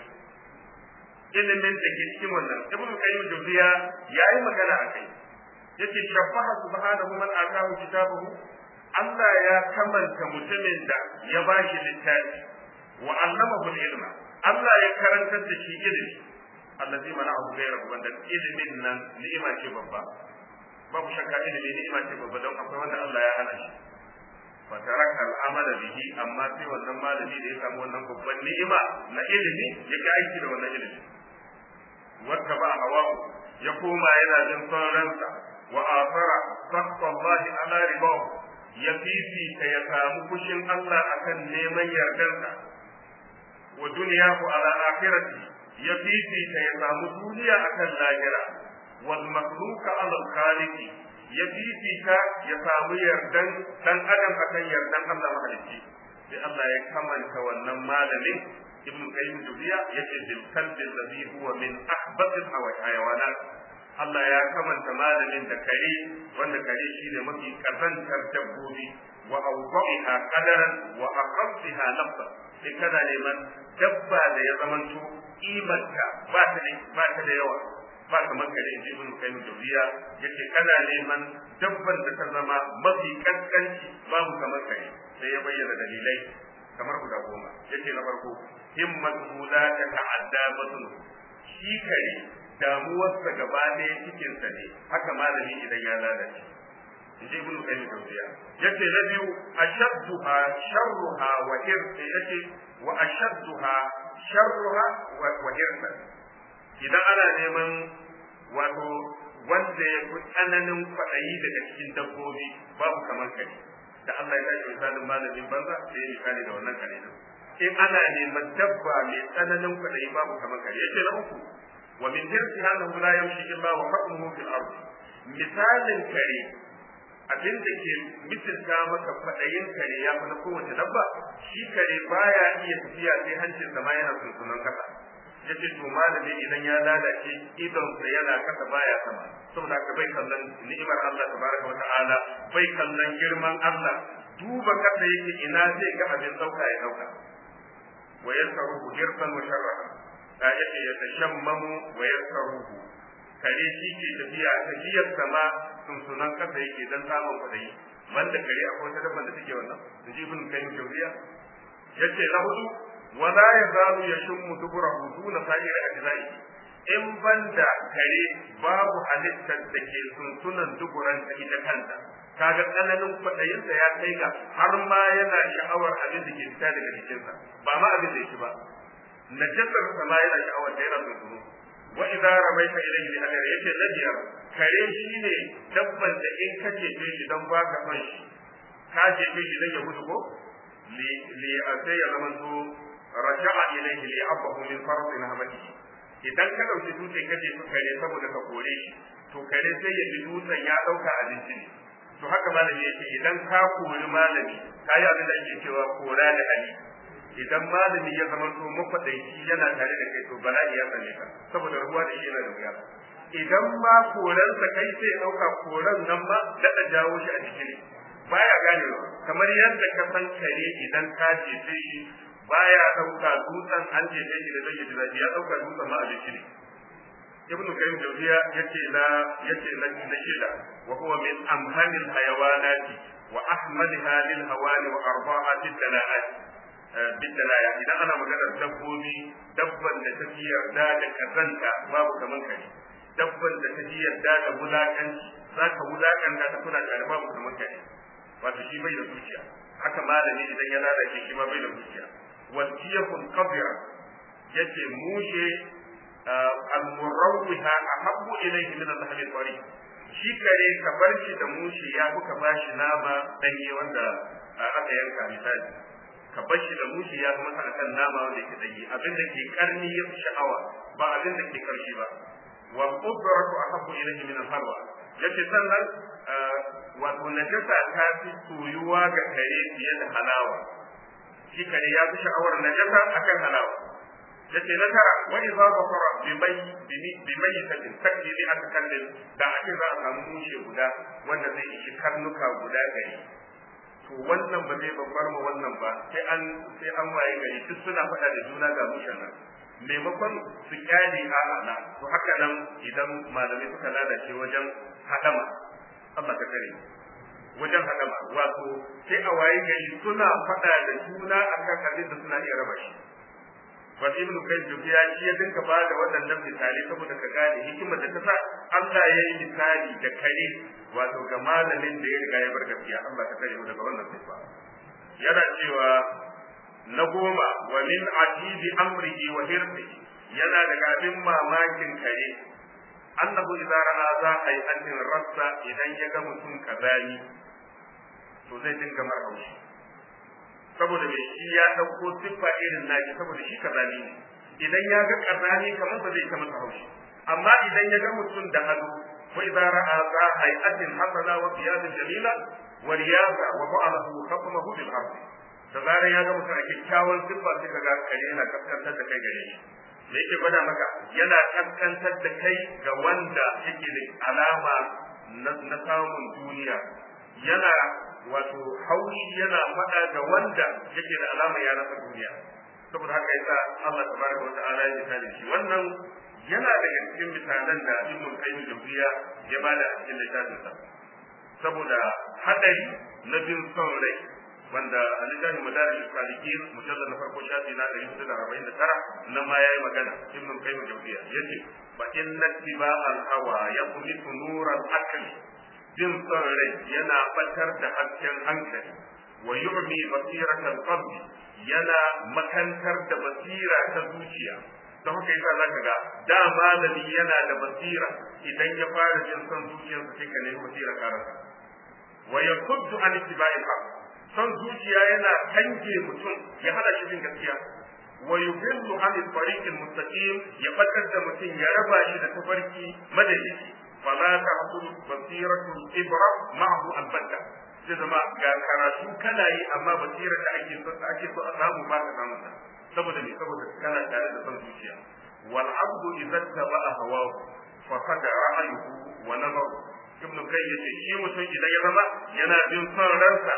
ilimin da ke cikin wannan ibnu qayyim jawziya yayi magana a kai yace shafaha subhanahu man atahu kitabahu Allah ya kamanta mutumin da ya ba shi littafi wa allamahu ilma Allah ya karantar da shi ilimi allazi mana'ahu ghayrahu wanda ilimin nan ni'ima ce babba babu shakka ilimi ni'ima ce babba don akwai wanda Allah ya hana shi fa taraka al'amala bihi amma sai wannan malami da ya samu wannan babban ni'ima na ilimi ya ga aiki da wannan ilimi wata ba hawahu ya koma yana jin son ransa wa afara sakwa Allah ala ribahu ya fifita ya samu fushin Allah akan neman yardarsa wa duniyahu ala akhirati ya fifita ya samu duniya akan lahira wal makhluqa ala khaliqi ya fifita ya samu yardan dan adam akan yardan Allah mahalicci sai Allah ya kamanta wannan malamin ibn qayyim dubiya yace bil kalbi alladhi huwa min ahbatil hayawanat Allah ya kamanta malamin da kare wanda kare shine mafi kazantar dabbobi wa awqa'iha qadaran wa aqamtiha nafsa sai kana neman dabba da ya zamanto kimanta ba ta da ba ta da yawa ba kamar kare inji ibn qayyim dubiya yace kana neman dabban da ta zama mafi kaskanci babu kamar kare sai ya bayyana dalilai kamar guda goma yace na farko himmatu la ta ta'adda batun shi kare damuwarsa gaba ɗaya cikinsa ne haka malami idan ya lalace in ji ibnu qayyim tawfiya yace na biyu ashadduha sharruha wa hirsa yace wa ashadduha sharruha wa hirsa idan ana neman wato wanda ya fi tsananin kwaɗayi daga cikin dabbobi babu kamar kare da Allah ya tashi misalin malamin banza sai ya misali da wannan kare in ana neman dabba mai tsananin kwaɗayi babu kamar kare yace na uku wa min hirsi annahu la yamshi illa wa hukmuhu fil ard misalin kare abin da ke misalta maka kwaɗayin kare ya fi na kowace dabba shi kare baya iya tafiya sai hancin sa ma yana sunsunan kasa yace to malami idan ya lalace idon sa yana kasa baya sama saboda haka bai kallon ni'imar Allah tabaraka wa ta'ala bai kallon girman Allah duba kasa yake ina zai ga abin dauka ya dauka wa yasaru hirsan wa sharra yace ya tashammamu wa yasaruhu kare shi ke tafiya tafiyar sama sunsunan kasa yake dan samun kuɗi banda kare akwai wata dabban da take wannan da ji ibn kayyim jawziya yace na hudu wala yazalu yashummu duburahu duna sa'ir ajza'i in banda kare babu halittar da ke sunsunan duburan ta ita kanta kaga tsananin kwaɗayinsa ya kai ga har ma yana sha'awar abin da ke fita daga jikinsa ba ma abin da yake ba najasar sa ma yana sha'awar da yana sunsunu wa idza rabaita ilayhi bi hadar yace nabiyar kare shine dabban da in ka jefe shi dan baka son shi ka jefe shi dan ya gudu ko li li asai ya zama to raja'a ilayhi li abahu min fardi nahmatihi idan ka dauki dutse ka jefe kare saboda ka kore shi to kare sai ya ji dutsen ya dauka abinci ne to haka malami yake idan ka kori malami ka yi abin da ake cewa kora da hali idan malami ya zama to makwadaici yana tare da kai to bala'i ya same ka saboda ruwa da shi yana da wuya idan ma koransa kai sai ɗauka koran nan ma daɗa jawo shi a jiki ne baya ganewa kamar yadda ka san kare idan ka jefe shi baya ɗauka dutsen an jefe shi da zai yi zafi ya ɗauka dutsen ma a jiki ne ibn kayyim jawziya yace la yace la na shida wa huwa min amhanil hayawanati wa ahmaliha lil hawani wa arba'at dalalat bidalaya idan ana maganar dabbobi dabban da ta fi yarda da kazanta babu kaman kare dabban da ta fi yarda da wulakanci za ka wulakanta ta kuna tare babu kaman kare wato shi bai da zuciya haka malami idan ya lalace shi ma bai da zuciya wasiyakun qabira yace mushe al-murawwiha ahabbu ilayhi min al-lahm al-tari shi kare ka bar shi da mushe ya kuka bashi nama danye wanda aka yanka misali ka bar shi da mushi ya kuma sa akan nama wanda yake danye abin da ke karni ya fi sha'awa ba abin da ke karshi ba wa qudratu ahabbu ilayhi min al-harwa yace sannan wato najasa ta fi soyuwa ga kare fiye da halawa shi kare ya fi sha'awar najasa akan halawa yace na tara wa idza basara bi mai bi mai tadin takdi bi aka kallin da ake za a samu mushe guda wanda zai ishi karnuka guda gari to wannan ba zai babbar ma wannan ba sai an sai an waye gari duk suna faɗa da juna ga mushen nan maimakon su kyale a'a na to haka nan idan malamai suka lalace wajen hadama Allah ka kare wajen hadama wato sai a waye gari suna faɗa da juna akan abin da suna iya raba shi wasu ibnu kayyim ya shi ya dinka ba da waɗannan misalai saboda ka gane hikimar da ta sa Allah ya yi misali da kare wato ga malamin da ya riga ya bar gaskiya Allah ka kare mu daga wannan sifa yana cewa na goma wa min ajibi amrihi wa hirsihi yana daga abin mamakin kare annahu idza ra'a za ai annin rassa idan ya ga mutum kazani to zai dinga mar haushi saboda mai shi ya ɗauko siffa irin naki saboda shi kazani ne idan ya ga kazani kamar ba zai ta masa haushi amma idan ya ga mutum da ado wa idza ra'a za hay'atin hasana wa qiyamin jamila wa riyaza wa fa'alahu khatamahu bil ardi da zarar ya ga mutum a kyakkyawan siffa sai ka ga kare yana kaskantar da kai gare shi me yake gwada maka yana kaskantar da kai ga wanda yake da alama na samun duniya yana wato haushi yana faɗa da wanda yake da alama ya rasa duniya saboda haka yasa Allah tabaraka wa ta'ala ya misali shi wannan yana daga cikin misalan da Ibn Qayyim Jawziya ya bada a cikin littafin sa saboda hadari na bin son rai wanda a littafin Madarij Salikin mujallad na farko shafi na 449 nan ma yayi magana Ibn Qayyim Jawziya yace fa inna tiba al-hawa yaqmitu nuran akli jin son rai yana batar da hasken hankali wa yu'mi basiratal qalbi yana makantar da basira ta zuciya don haka yasa zaka ga da malami yana da basira idan ya fara jin son zuciyarsa sai ka nemi basira karasa wa yakuddu an ittiba'i haq son zuciya yana kange mutum ya hada shi bin gaskiya wa yudillu an tariq mustaqim ya batar da mutum ya raba shi da tafarki madalici fala tahsul basiratu ibra ma'ahu albatta sai zama ga karatu kana yi amma basira da ake so ake so a samu ba ka samu saboda me saboda kana tare da son zuciya wal abdu idza taba'a hawahu fa qad ra'ayuhu wa nazaru ibn kai yace shi mutum idan ya zama yana bin son ransa to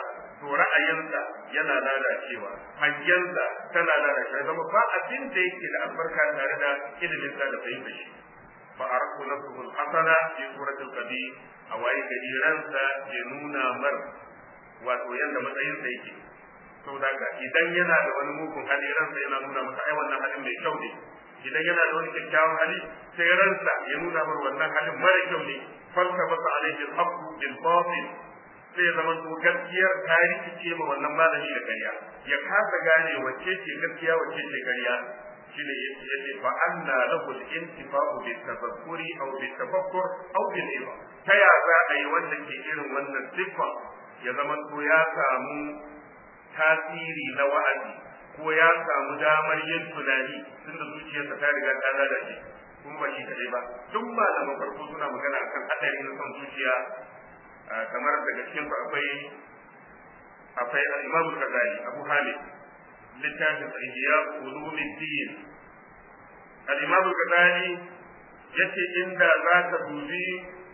to ra'ayinsa yana lalacewa hangensa tana lalacewa zama ba abin da yake da albarka tare da ilimin sa da fahimta shi fa araku nafsuhu al-hasana fi suratul qadi a waye gari ransa ke nuna mar wato yanda matsayin sa yake saboda haka idan yana da wani mugun hali ransa yana nuna masa ai wannan halin mai kyau ne idan yana da wani kyakkyawan hali sai ransa ya nuna mar wannan halin mara kyau ne falka basa alaihi al-haqqu bil batil sai ya zama to gaskiyar ta rikice ma wannan malami da ƙarya ya kasa gane wacce ce gaskiya wacce ce ƙarya shine yace fa anna lahu al-intifa'u bi tafakkuri aw bi tafakkur aw bil ilm ta ya za a yi wanda ke irin wannan siffa ya zama to ya samu tasiri na wa'azi ko ya samu damar yin tunani tunda zuciyarsa ta riga ta lalace kuma ba shi kadai ba duk malaman farko suna magana akan hadari na son zuciya kamar daga cikin su akwai akwai al-Imam al-Ghazali Abu Hamid littafin Ihya Ulumuddin al-Imam al-Ghazali yace inda zaka dubi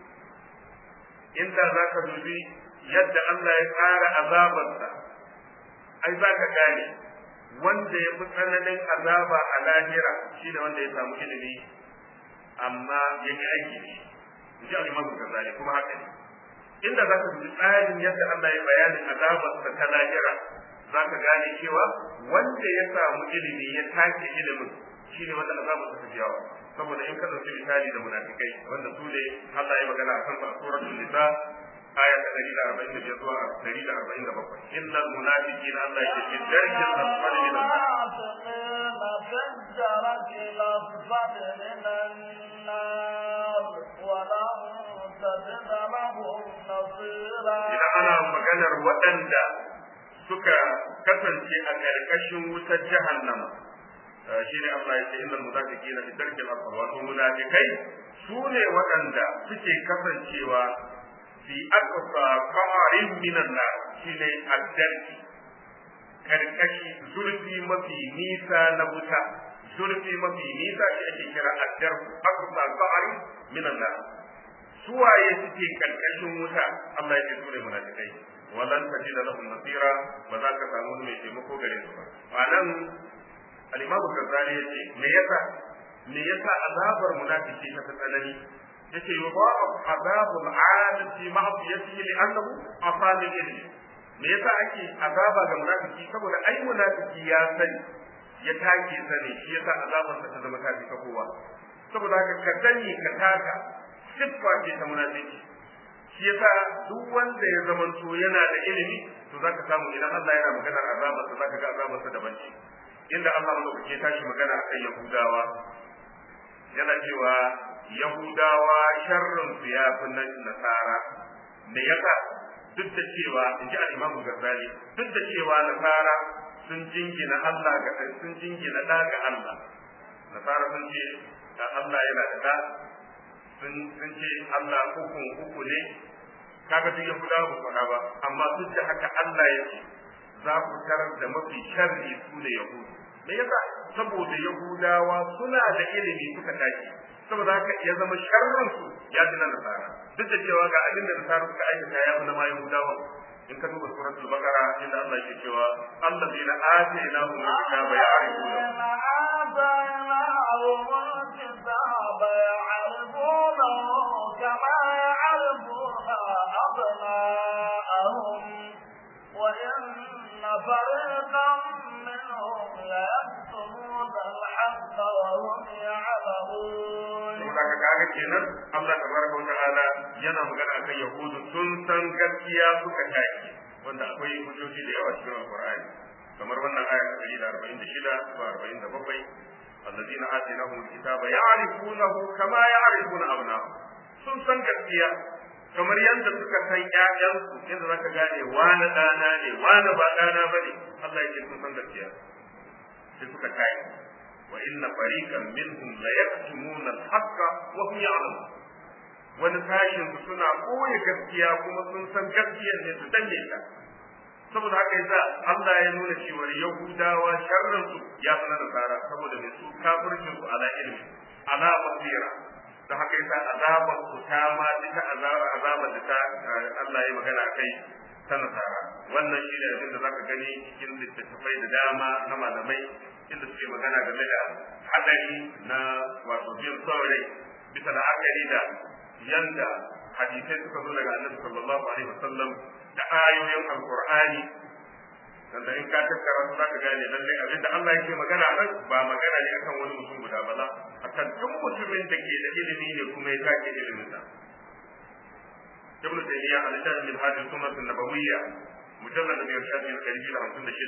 inda zaka dubi yadda Allah ya tsara azabarsa ai zaka gane wanda ya fi tsananin azaba a lahira shine wanda ya samu ilimi amma ya yi aiki ne in ji al-Imam al-Ghazali kuma haka ne inda za ka dubi tsarin yadda Allah ya bayanin azabarsa ta lahira za ka gane cewa wanda ya samu ilimi ya take ilimin shi ne wanda azabarsa ta jawo saboda in ka ɗauki misali da munafikai wanda su ne Allah ya magana a kansu a suratul nisa aya ta ɗari da arba'in da biyar zuwa ɗari da arba'in da bakwai innal munafiqina Allah ya ce darkin asfali min
النار ولن تجد لهم نصيرا
idan ana maganar waɗanda suka kasance a ƙarƙashin wutar jahannama shi ne Allah ya ce innal munafiqina fi darkil asfal wato munafikai su ne waɗanda suke kasancewa fi aqsa qarin minan nar shine ad-darki karkashi zurfi mafi nisa na wuta zurfi mafi nisa shi ake kira ad-darku aqsa qarin minan nar suwaye suke karkashin wuta Allah ya ce su ne munafikai walan tajid lahum nasira ba za ka samu mai taimako gare su ba anan al-imamu Ghazali yace me yasa me yasa azabar munafiki ta fi tsanani yace yudha'u azabul 'alim fi ma'siyatihi li'annahu afani ilmi me yasa ake azaba ga munafiki saboda ai munafiki ya sani ya take sani shi yasa azabar ta zama ta fi kowa saboda haka ka sani ka taka siffa ce ta munafiki shi yasa duk wanda ya zamanto yana da ilimi to zaka samu idan Allah yana maganar azabar sa zaka ga azabar sa daban ce inda Allah madaukake tashi magana akan Yahudawa yana cewa Yahudawa sharrin su ya fi na Nasara me yasa duk da cewa in ji al-Imam Ghazali duk da cewa Nasara sun jingina Allah ga sun jingina da ga Allah Nasara sun ce da Allah yana da da sun sun ce Allah hukun uku ne kaga duk Yahudawa ba faɗa ba amma duk da haka Allah ya ce za ku tarar da mafi sharri su ne Yahudu me yasa saboda Yahudawa suna da ilimi suka tashi saboda haka ya zama sharrin su ya fi na nasara duk da cewa ga abin da nasara suka aikata ya fi na ma Yahudawa in ka duba suratul baqara inda Allah yake cewa allazina atainahum alkitaba ya'rifuna
آتيناهم الكتاب يعرفونه كما يعرفون أبناءهم وإن فريقا منهم ليكتمون الحق وهم يعلمون
saboda ka kaga kenan Allah tabaraka wa ta'ala yana magana akan yahudu sun san gaskiya suka tashi wanda akwai hujjoji da yawa cikin alqur'ani kamar wannan aya ta 146 zuwa 47 الذين آتيناهم الكتاب يعرفونه كما يعرفون أبناءهم sun san gaskiya kamar yadda suka san ƴaƴansu yadda zaka gane wani ɗana ne wani ba ɗana ba ne Allah yake sun san gaskiya sai suka kai wa inna fariqan minhum la yaktumuna al-haqqa wa hum ya'lamun wani sashin su suna koyi gaskiya kuma sun san gaskiyar ne su danne ta saboda haka yasa Allah ya nuna cewa Yahudawa sharrin su ya fi na nasara saboda mai su kafircin su ala ilmi ala basira da haka yasa azabar su ta ma ita azabar da ta Allah ya magana kai ta nasara wannan shi ne abin da za ka gani cikin littattafai da dama na malamai inda suke magana game da hadari na wato bin son rai bisa da akari da yanda hadisai suka zo daga annabi sallallahu alaihi wasallam da ayoyin alqur'ani wanda in ka tattara su zaka gane lallai abinda Allah yake magana nan ba magana ne akan wani mutum guda ba la akan duk mutumin da ke da ilimi ne kuma ya take ilimin sa ibn taymiya al-shafi min hadhihi sunnah an-nabawiyya mujallad min shafi al-qalbi da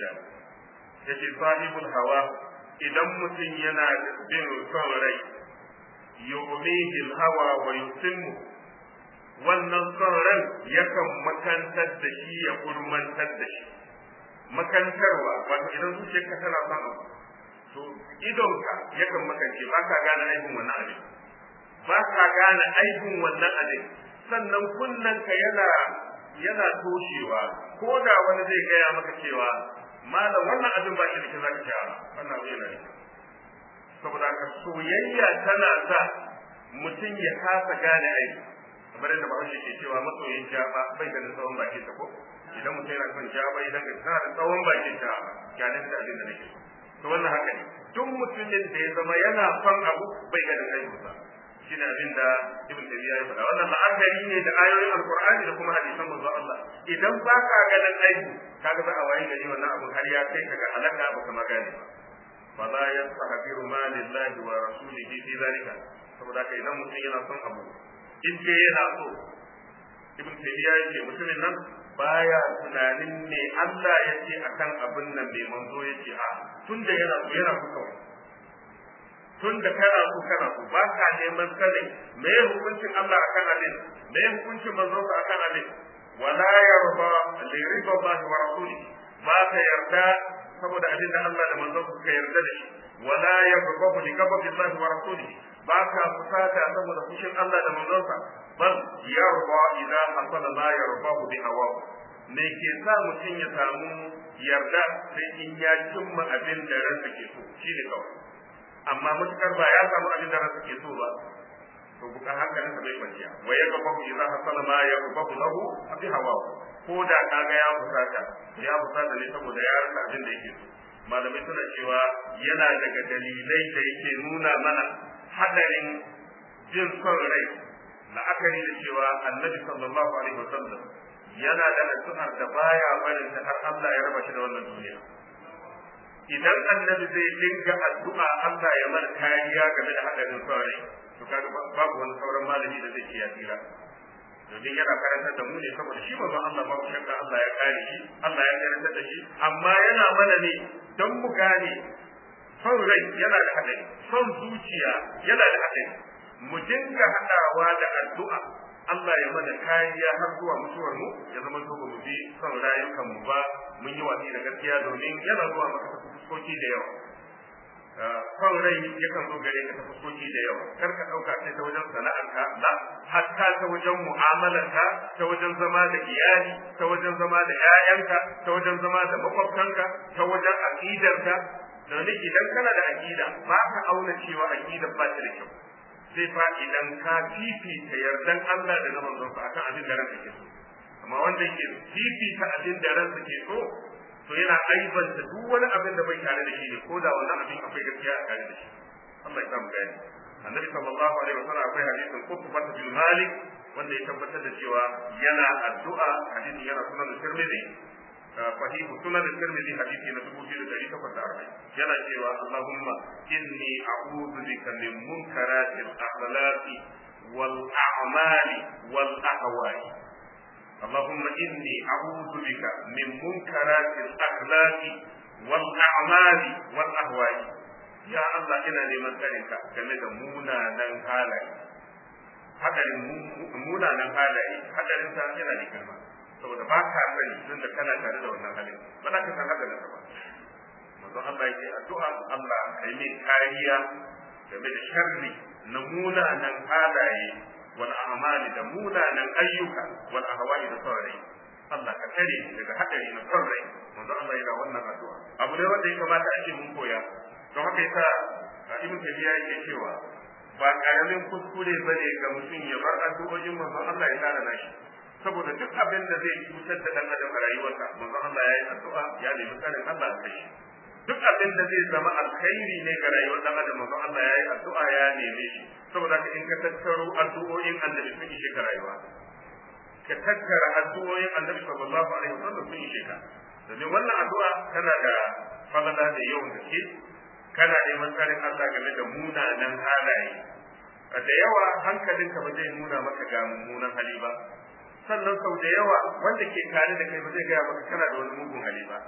56 yace sahibul hawa idan mutum yana bin son rai yu'mihi al-hawa wa yutimmu wannan son ran yakan makantar da shi ya kurmantar da shi makantarwa wato idan zuciyarka tana son abu to idonka yakan makance ba ka gane aibin wannan abin ba ka gane aibin wannan abin sannan kunnanka yana yana toshewa ko da wani zai gaya maka cewa malam wannan abin ba shi da zaka ci wannan abin yana da saboda haka soyayya tana sa mutum ya kasa gane aiki kamar yadda bahaushe ke cewa masoyin jaba bai da tsawon bakin ta ko idan mutum yana son jaba idan ka tana da tsawon bakin ta ganin da abin da nake to wannan haka ne duk mutumin da ya zama yana son abu bai ga da aikinsa shi ne abin da ibn tabiya ya faɗa wannan la'akari ne da ayoyin alqur'ani da kuma hadisan manzo Allah idan ba ka ganin aiki kaga za a wayi gari wannan abun har ya kai ka ga halaka ba ka magane ba fala yastahbiru ma lillahi wa rasulihi fi zalika saboda kai idan mutum yana son abu in dai yana so ibn tabiya yake mutumin nan baya tunanin me Allah ya ce akan abin nan bai manzo ya ce a tunda yana so yana so kawai tun da kana so kana so ba ka neman sanin me ya hukuncin Allah akan abin me ya hukuncin manzo ka akan abin wala yarda li riba Allah wa rasuli ba ka yarda saboda abin da Allah da manzo ka yarda da shi wala yarda li ghadabi Allah wa rasuli ba ka fusata saboda fushin Allah da manzo ka bal yarda idza hasala la yarda bi hawa me ke sa mutum ya samu yarda sai in ya cimma abin da ransa ke so shine kawai amma matukar ba ya samu abin da ransa ke so ba to bukan hankalinsa bai kwanciya wa ya gaba ku idza hasala ma ya gaba lahu bi hawa ko da kaga ya fusata ya fusata ne saboda ya rasa abin da yake so malamai suna cewa yana daga dalilai da yake nuna mana hadarin jin son rai la'akari da cewa annabi sallallahu alaihi wasallam yana da addu'ar da baya barin ta har Allah ya raba shi da wannan duniya idan annabi zai dinga addu'a Allah ya mana kariya game da hadarin saurayi to kaga babu wani sauran malami da zai iya tsira domin yana karantar da mu ne saboda shi manzo Allah babu shakka Allah ya kare shi Allah ya karantar da shi amma yana mana ne don mu gane son rai yana da hadari son zuciya yana da hadari mu dinga hadawa da addu'a Allah ya mana kariya har zuwa mutuwar mu ya zama to ba mu bi son rayukan mu ba mun yi watsi da gaskiya domin yana zuwa maka ta fuskoki da yawa son rai yakan zo gare ka ta fuskoki da yawa kar ka dauka sai ta wajen sana'arka la hatta ta wajen mu'amalarka ta wajen zama da iyali ta wajen zama da 'ya'yanka ta wajen zama da makwabtanka ta wajen aqidarka domin idan kana da aqida ba ka auna cewa aqidar ba ta da kyau sai fa idan ka fifita yardan Allah da na manzonsa akan abin da ranka ke so amma wanda yake fifita abin da ransa ke so to yana aibanta duk wani abin da bai tare da shi ne ko da wannan abin akwai gaskiya a tare da shi Allah ya samu gani annabi sallallahu alaihi wasallam akwai hadisin Qutbah bin Malik wanda ya tabbatar da cewa yana addu'a hadisin yana sunan Tirmidhi صحيح سنن الترمذي حديث na dubu biyu da ɗari takwas da arba'in yana cewa Allahumma inni a'udhu bika min munkaratil akhlaqi wal a'mali wal ahwa'i Allahumma inni a'udhu bika min munkaratil akhlaqi wal a'mali wal ahwa'i ya Allah ina neman tsarinka game da munanan halaye hadarin munanan halaye hadarin sa yana da girma saboda ba ka sani tun da kana tare da wannan halin ba za ka san haka da ba manzo Allah yake addu'a Allah kai min kariya game da sharri na munanan halaye wal a'mali da munanan ayyuka wal ahwali da saurayi Allah ka tare daga hadari na saurayi manzo Allah yana wannan addu'a abu ne wanda ya kamata a ce mun koya don haka yasa ibn tabiya yake cewa ba karamin kuskure bane ga mutum ya bar addu'o'in manzo Allah ya tsara nashi saboda duk abin da zai cutar da dan adam a rayuwarsa manzon Allah ya yi addu'a ya nemi tsarin Allah a kai duk abin da zai zama alkhairi ne ga rayuwar dan adam manzon Allah ya yi addu'a ya neme shi saboda ka in ka tattaro addu'o'in annabi sun ishe ka rayuwa ka tattara addu'o'in annabi sallallahu alaihi wasallam sun ishe ka domin wannan addu'a tana da falala da yawan gaske kana neman tsarin Allah game da munanan halaye da yawa hankalinka ba zai nuna maka ga mummunan hali ba sannan sau da yawa wanda ke tare da kai ba zai gaya maka kana da wani mugun hali ba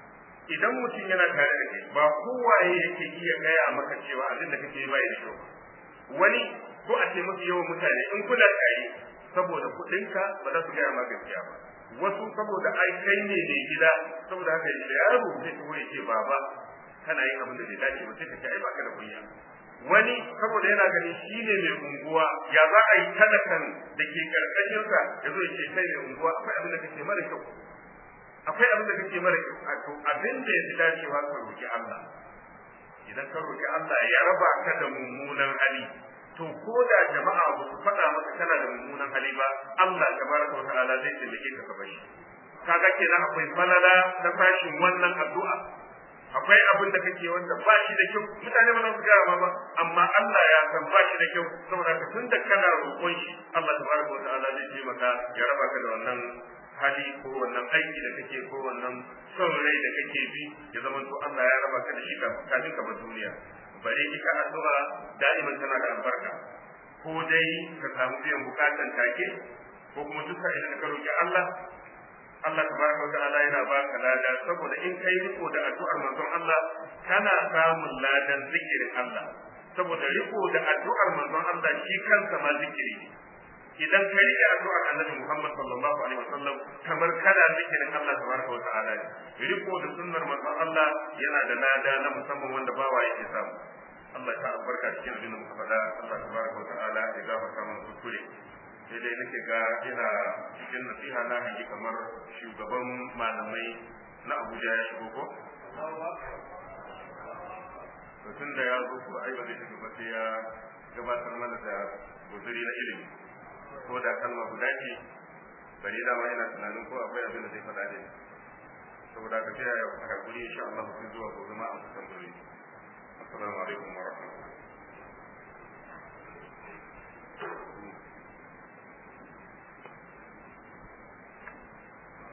idan mutum yana tare da kai ba kowaye yake iya gaya maka cewa abin da kake bai da kyau wani ko a ce mafi yawan mutane in kuna tare saboda kuɗinka ba za su gaya ma gaskiya ba wasu saboda ai kai ne mai gida saboda haka da yaro zai taho ya ce baba kana yin abin da bai dace ba sai ka ce ai baka da kunya wani saboda yana gani shi ne mai unguwa ya za a yi talakan da ke karkashinsa ya zo ya ce kai mai unguwa akwai abin da kake mara kyau akwai abin da kake mara kyau a to abin da ya fi dacewa ka roki Allah idan ka roki Allah ya raba ka da mummunan hali to ko da jama'a ba su faɗa maka kana da mummunan hali ba Allah tabaraka wa ta'ala zai taimake ka ka bashi kaga kenan akwai falala ta fashin wannan addu'a akwai abin da kake wanda ba shi da kyau mutane ba za su gaya ma ba amma Allah ya san ba shi da kyau saboda ka tun da kana roƙon shi Allah tabaraka wa ta'ala zai taimaka ya raba ka da wannan hali ko wannan aiki da kake ko wannan son rai da kake bi ya zama to Allah ya raba ka da shi kafin ka bar duniya bare ita addu'a da'iman tana da albarka ko dai ka samu biyan bukatan take ko kuma duka idan ka roki Allah Allah tabaraka wata'ala yana baka lada saboda in kai riko da addu'ar manzon Allah kana samun ladan zikirin Allah saboda riko da addu'ar manzon Allah shi kansa ma zikiri ne idan ka rike addu'ar Annabi Muhammad sallallahu alaihi wasallam kamar kana zikirin Allah tabaraka wata'ala ne riko da sunnar manzon Allah yana da lada na musamman wanda bawa yake samu Allah ta albarka cikin abin da muka faɗa Allah tabaraka wata'ala ya gafarta mana kuskure sai dai nake ga ina cikin nasiha na hangi kamar shugaban malamai na Abuja ya shigo ko? tun da ya zo ko ai ba zai tafi ba sai ya gabatar mana da guzuri na ilimi ko da kalma guda ce bari da ma ina tunanin ko akwai abin da zai faɗa ne saboda ka sai ya hakuri insha Allah sai zuwa gobe ma an kusan dole assalamu alaikum wa rahmatullahi